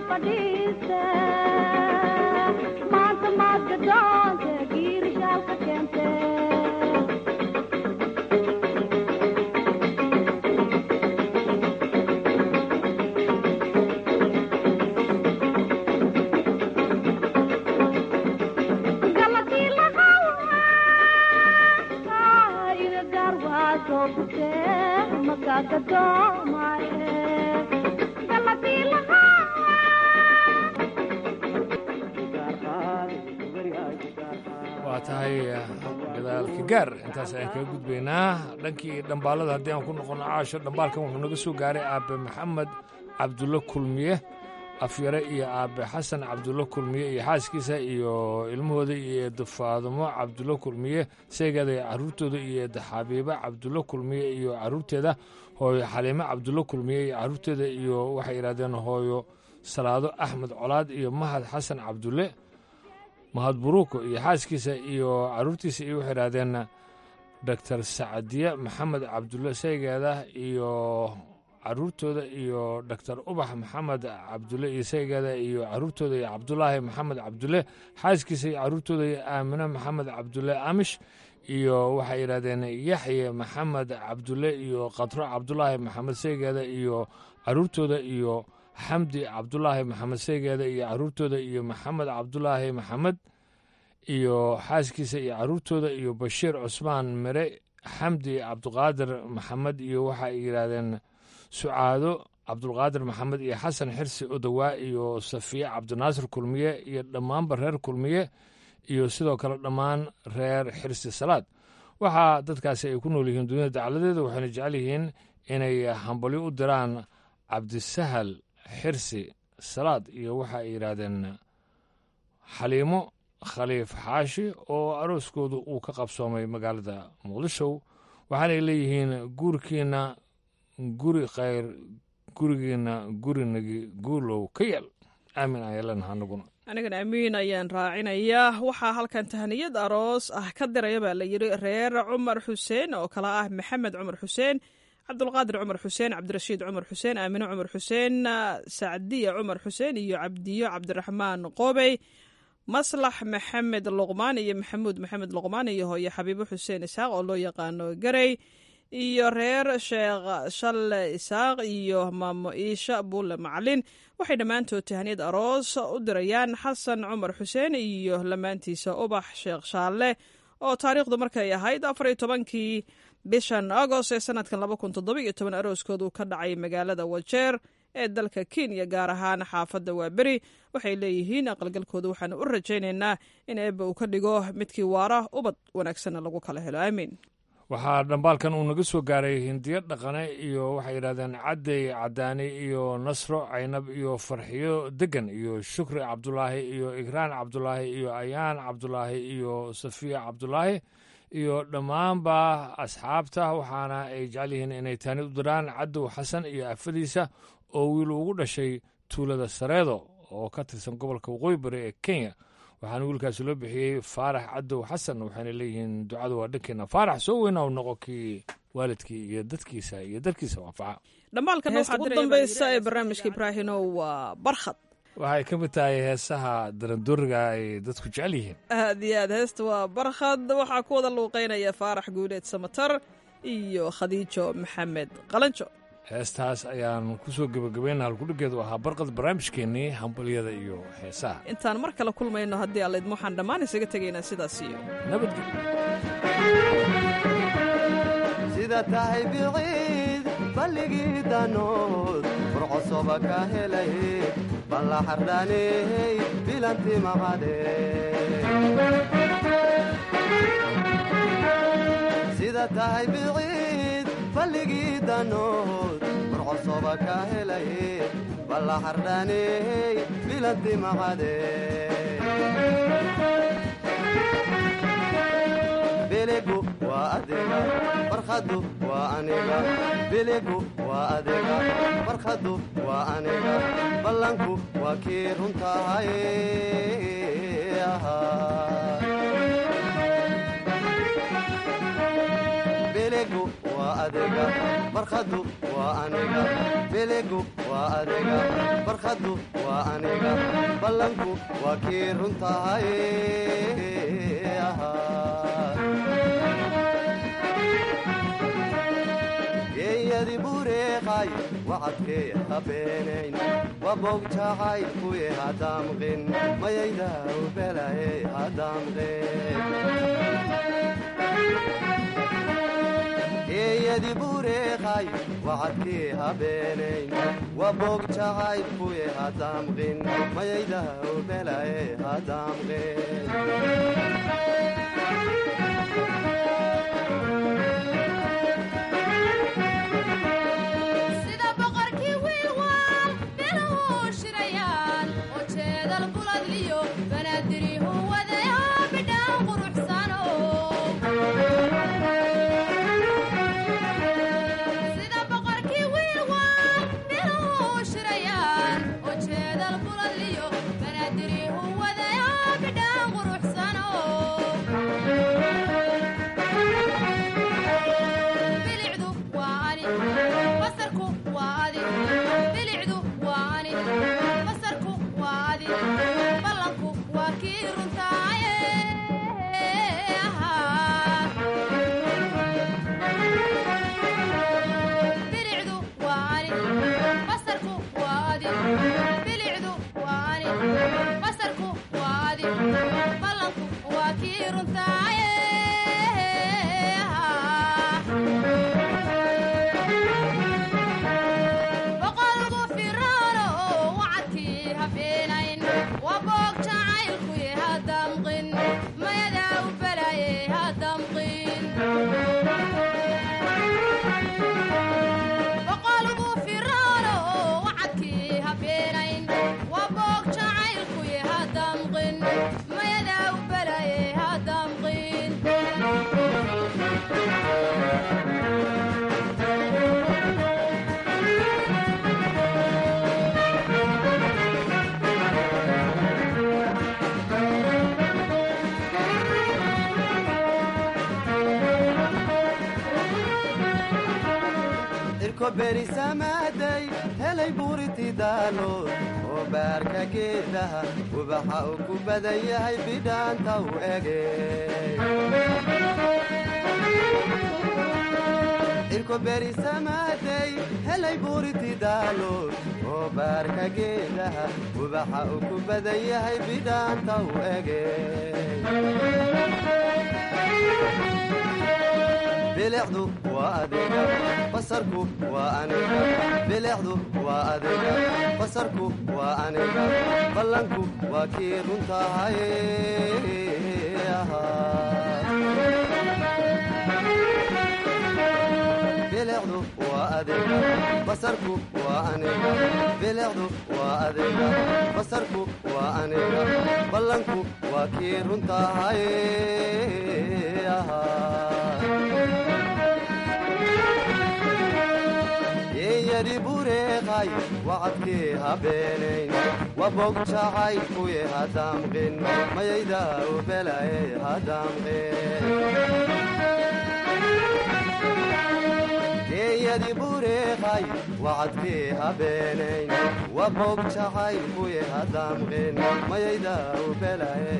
[SPEAKER 15] fadhiiste maanta maad gadoonte giirishaalka keente galakii lahawa iga gaar waa soo gute makaa gadoomaye galakii lahawa
[SPEAKER 13] waa tahay gadaalka gaar intaas ayaan kaga gudbaynaa dhankii dhambaalada haddii aan ku noqono caasho dhambaalkan wuxuu naga soo gaaray aabe maxamed cabdulle kulmiye afyare iyo aabe xasan cabdulle kulmiye iyo xaaskiisa iyo ilmahooda iyo eedo faadumo cabdulle kulmiye seegeeda iyo caruurtooda iyo eedo xabiibe cabdulle kulmiye iyo caruurteeda hooyo xaliime cabdulle kulmiye iyo caruurteeda iyo waxay yidhahdeen hooyo salaado axmed colaad iyo mahad xasan cabdulle mahad buruuko iyo xaaskiisa iyo caruurtiisa iyo waxay idhahdeen doctor sacadiye maxamed cabdulle saygeeda iyo caruurtooda iyo doctor ubax maxamed cabdulle iyo saygeeda iyo caruurtooda iyo cabdulaahi maxamed cabdulle xaaskiisa iyo caruurtooda iyo aamine maxamed cabdulle amish iyo waxay yidhahdeen yaxye maxamed cabdulle iyo qadro cabdulaahi maxamed saygeeda iyo caruurtooda iyo xamdi cabdulaahi maxamed saygeeda iyo caruurtooda iyo maxamed cabdulaahi maxamed iyo xaaskiisa iyo caruurtooda iyo bashiir cusmaan mere xamdi cabduqaadir maxamed iyo waxay yidhaahdeen sucaado cabdulqaadir maxamed iyo xasan xirsi odowaa iyo safiye cabdinaasir kulmiye iyo dhammaanba reer kulmiye iyo sidoo kale dhammaan reer xirsi salaad waxaa dadkaasi ay ku nool yihiin dunida dacladeeda waxayna jecel yihiin inay hambalyo u diraan cabdisahal xirsi salaad iyo waxa ay yidhaahdeen xaliimo khaliif xaashi oo arooskoodu uu ka qabsoomay magaalada muqdisho waxaanay leeyihiin guurkiina guri khayr gurigiina gurinagi guulow ka yeel aamin ayaan leenaha anaguna
[SPEAKER 12] anigana amiin ayaan raacinayaa waxaa halkan tahniyad aroos ah ka diraya baa la yidhi reer cumar xuseen oo kale ah maxamed cumar xuseen cabdulqaadir cumar xuseen cabdirashiid cumar xuseen aamine cumar xuseen sacdiya cumar xuseen iyo cabdiyo cabdiraxmaan qoobey maslax maxamed luqmaan iyo maxamuud maxamed luqmaan iyo hooye xabiibo xuseen isaaq oo loo yaqaano garey iyo reer sheekh shalle isaaq iyo maamo iisha buulle macalin waxay dhammaantood tahniyad aroos u dirayaan xasan cumar xuseen iyo lamaantiisa ubax sheekh shaalle oo taariikhdu markay ahayd afar iyo tobankii bishan agost ee sanadkan laba kun toddoba iyo toban arooskoodu ka dhacay magaalada wajeer ee dalka kenya gaar ahaan xaafadda waaberi waxay leeyihiin aqalgalkooda waxaanu u rajaynaynaa in eebba uu ka dhigo midkii waara ubad wanaagsanna lagu kala helo aamiin
[SPEAKER 13] waxaa dhambaalkan uu naga soo gaaray hindiyo dhaqane iyo waxay yidhahdeen caddey cadaani iyo nasro caynab iyo farxiyo degan iyo shukri cabdulaahi iyo igraan cabdulaahi iyo ayaan cabdulaahi iyo safiya cabdulaahi iyo dhammaanba asxaabta waxaana ay jecel yihiin inay taani u diraan cadow xasan iyo afadiisa oo wiil ugu dhashay tuulada sareedo oo ka tirsan gobolka waqooyi bari ee kenya waxaana wiilkaasi loo bixiyey faarax cadow xasan waxayna leeyihiin ducadu waa dhankeena faarax soo weyna u noqo kii waalidkii iyo dadkiisa iyo dalkiisa waafaca
[SPEAKER 12] dhambaalkan waxaa ugu dambaysa ee barnaamijka ibraahino waa barkhad
[SPEAKER 13] waxay ka mid tahay heesaha darandooriga ay dadku jecel yihiin
[SPEAKER 12] aad iyo aad heesta waa barkhad waxaa ku wada luuqeynaya faarax guuleed samatar iyo khadiijo maxamed qalanjo
[SPEAKER 13] heestaas ayaan ku soo gebagabayna halkudhigeedu ahaa barqad barnaamijkeennii hambalyada iyo heesaha
[SPEAKER 12] intaan mar kale kulmayno haddii allaydma waxaan dhammaan isaga tegaynaa sidaas iyo
[SPEAKER 16] sida tahay biciid balligii danood furcosoba ka helay balla xardhaaney bilanti maqade sida tahay biciid balligii danood furcosoba ka helay balla xardhaaney bilanti maqade biligu waa adiga barkhadu waa aniga biligu waa adiga barkhadu waa aniga ballanku waa kii runtahay biligu waa adiga barkhadu waa aniga biligu waa adiga barkhadu waa aniga ballanku waa kii runtahay geeyadi bureeqay wacadkee habeenayn waboog jacaylkuye hadamqin mayayda ubelaye hadamqin geeyadi bureeqay wacadkee habeenayn waboog jacaylkuye hadamqin mayayda ubelaye hadamqin
[SPEAKER 15] sida boqorkii wiilwaal biluhu shirayaan oo jeedal buladliyo banaadirihu wadayo bidhaan quruxsano sida boqorkii wiilwaal biluhu shirayaan oo jeedal buladliyo banaadirihu wadayo bidhaan quruxsano bilicdu waa ani basarku waa adi bilicdu waa ani basarku waa adi ballanku waa kii runtaaye bilicdu waa ani basarku waa adi bilicdu waa ani basarku waa adi ballanku waa kii runtaaye boqolgu firaano wacadkii habeenayn waa boog jacaylkuye hadamqin mayadaa u balaaye hadamqin boqolgu firaano wacadkii habeenayn waa boog jacaylkuye hadamqin mayadaa u balaaye hadamqin
[SPEAKER 16] irko berisamaaday helay buuriti daalood oo baarka geedaha ubaxa uu ku badan yahay bidhaanta u ege irko berisamaaday helay buuriti daalood oo baarka geedaha ubaxa uu ku badan yahay bidhaanta u ege bilicdu waa adiga basarku waa aniga bilicdu waa adiga basarku waa aniga ballanku waa kii runtahay bilicdu waa adiga basarku waa aniga bilicdu waa adiga basarku waa aniga ballanku waa kii runtahay yeeyadi bureeqay wacadkii habeenayn wabog jacaylkuye hadamqin mayayda ubelaye hadamqin geeyadi bureeqay wacadkii habeenayn wabog jacaylkuye hadamqin mayayda ubelaye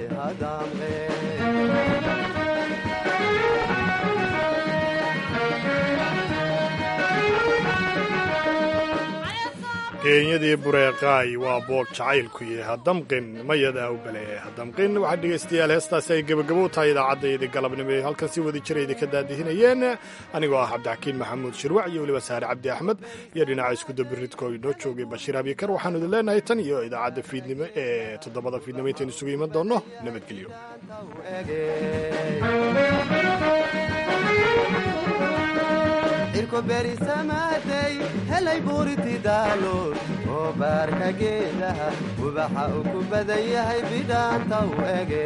[SPEAKER 16] hadamqin
[SPEAKER 2] keenyadii bureeqaay waa boog jacaylkuye hadamqin mayadaa u baleeyay hadamqin waxaa dhegaystayaal heestaasi ay gebagabo u tahay idaacaddaydii galabnimo ee halkan si wada jira idinka daadihinayeen anigoo ah cabdixakiin maxamuud shirwac iyo weliba saare cabdi axmed iyo dhinaca iskudabiridko inoo joogay bashiir abikar waxaanu idin leenahay tan iyo idaacadda fiidnimo ee toddobada fiidnimo intaynu isugu iman doonno nabadgelyo
[SPEAKER 16] irko berisamaaday helay buuriti daalood oo baarka geedaha ubaxa uu ku badan yahay bidhaanta u ege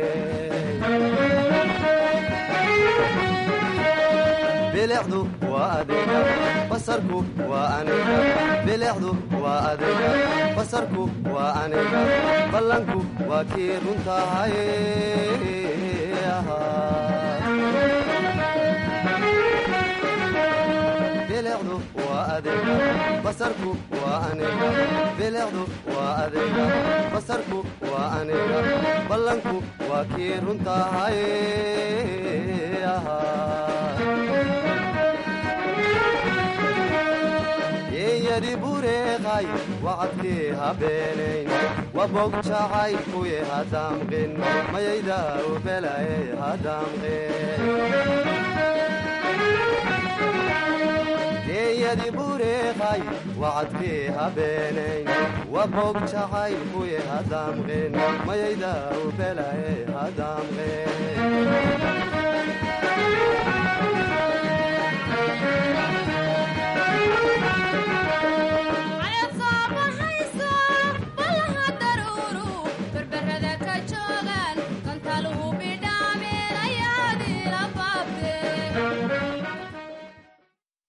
[SPEAKER 16] bilicdu waa adiga basarku waa aniga bilicdu waa adiga basarku waa aniga ballanku waa kii runtahay bilicdu waa adiga basarku waa aniga bilicdu waa adiga basarku waa aniga ballanku waa kii runtahay yeeyadi bureeqay wacadkii habeenayn wabog jacaylkuye hadaamqin mayayda ubelaye hadaamqin geeyadi bureeqay wacadkii habeenayn wabog jacaylkuye hadaamqin mayayda ubelaye hadaamqin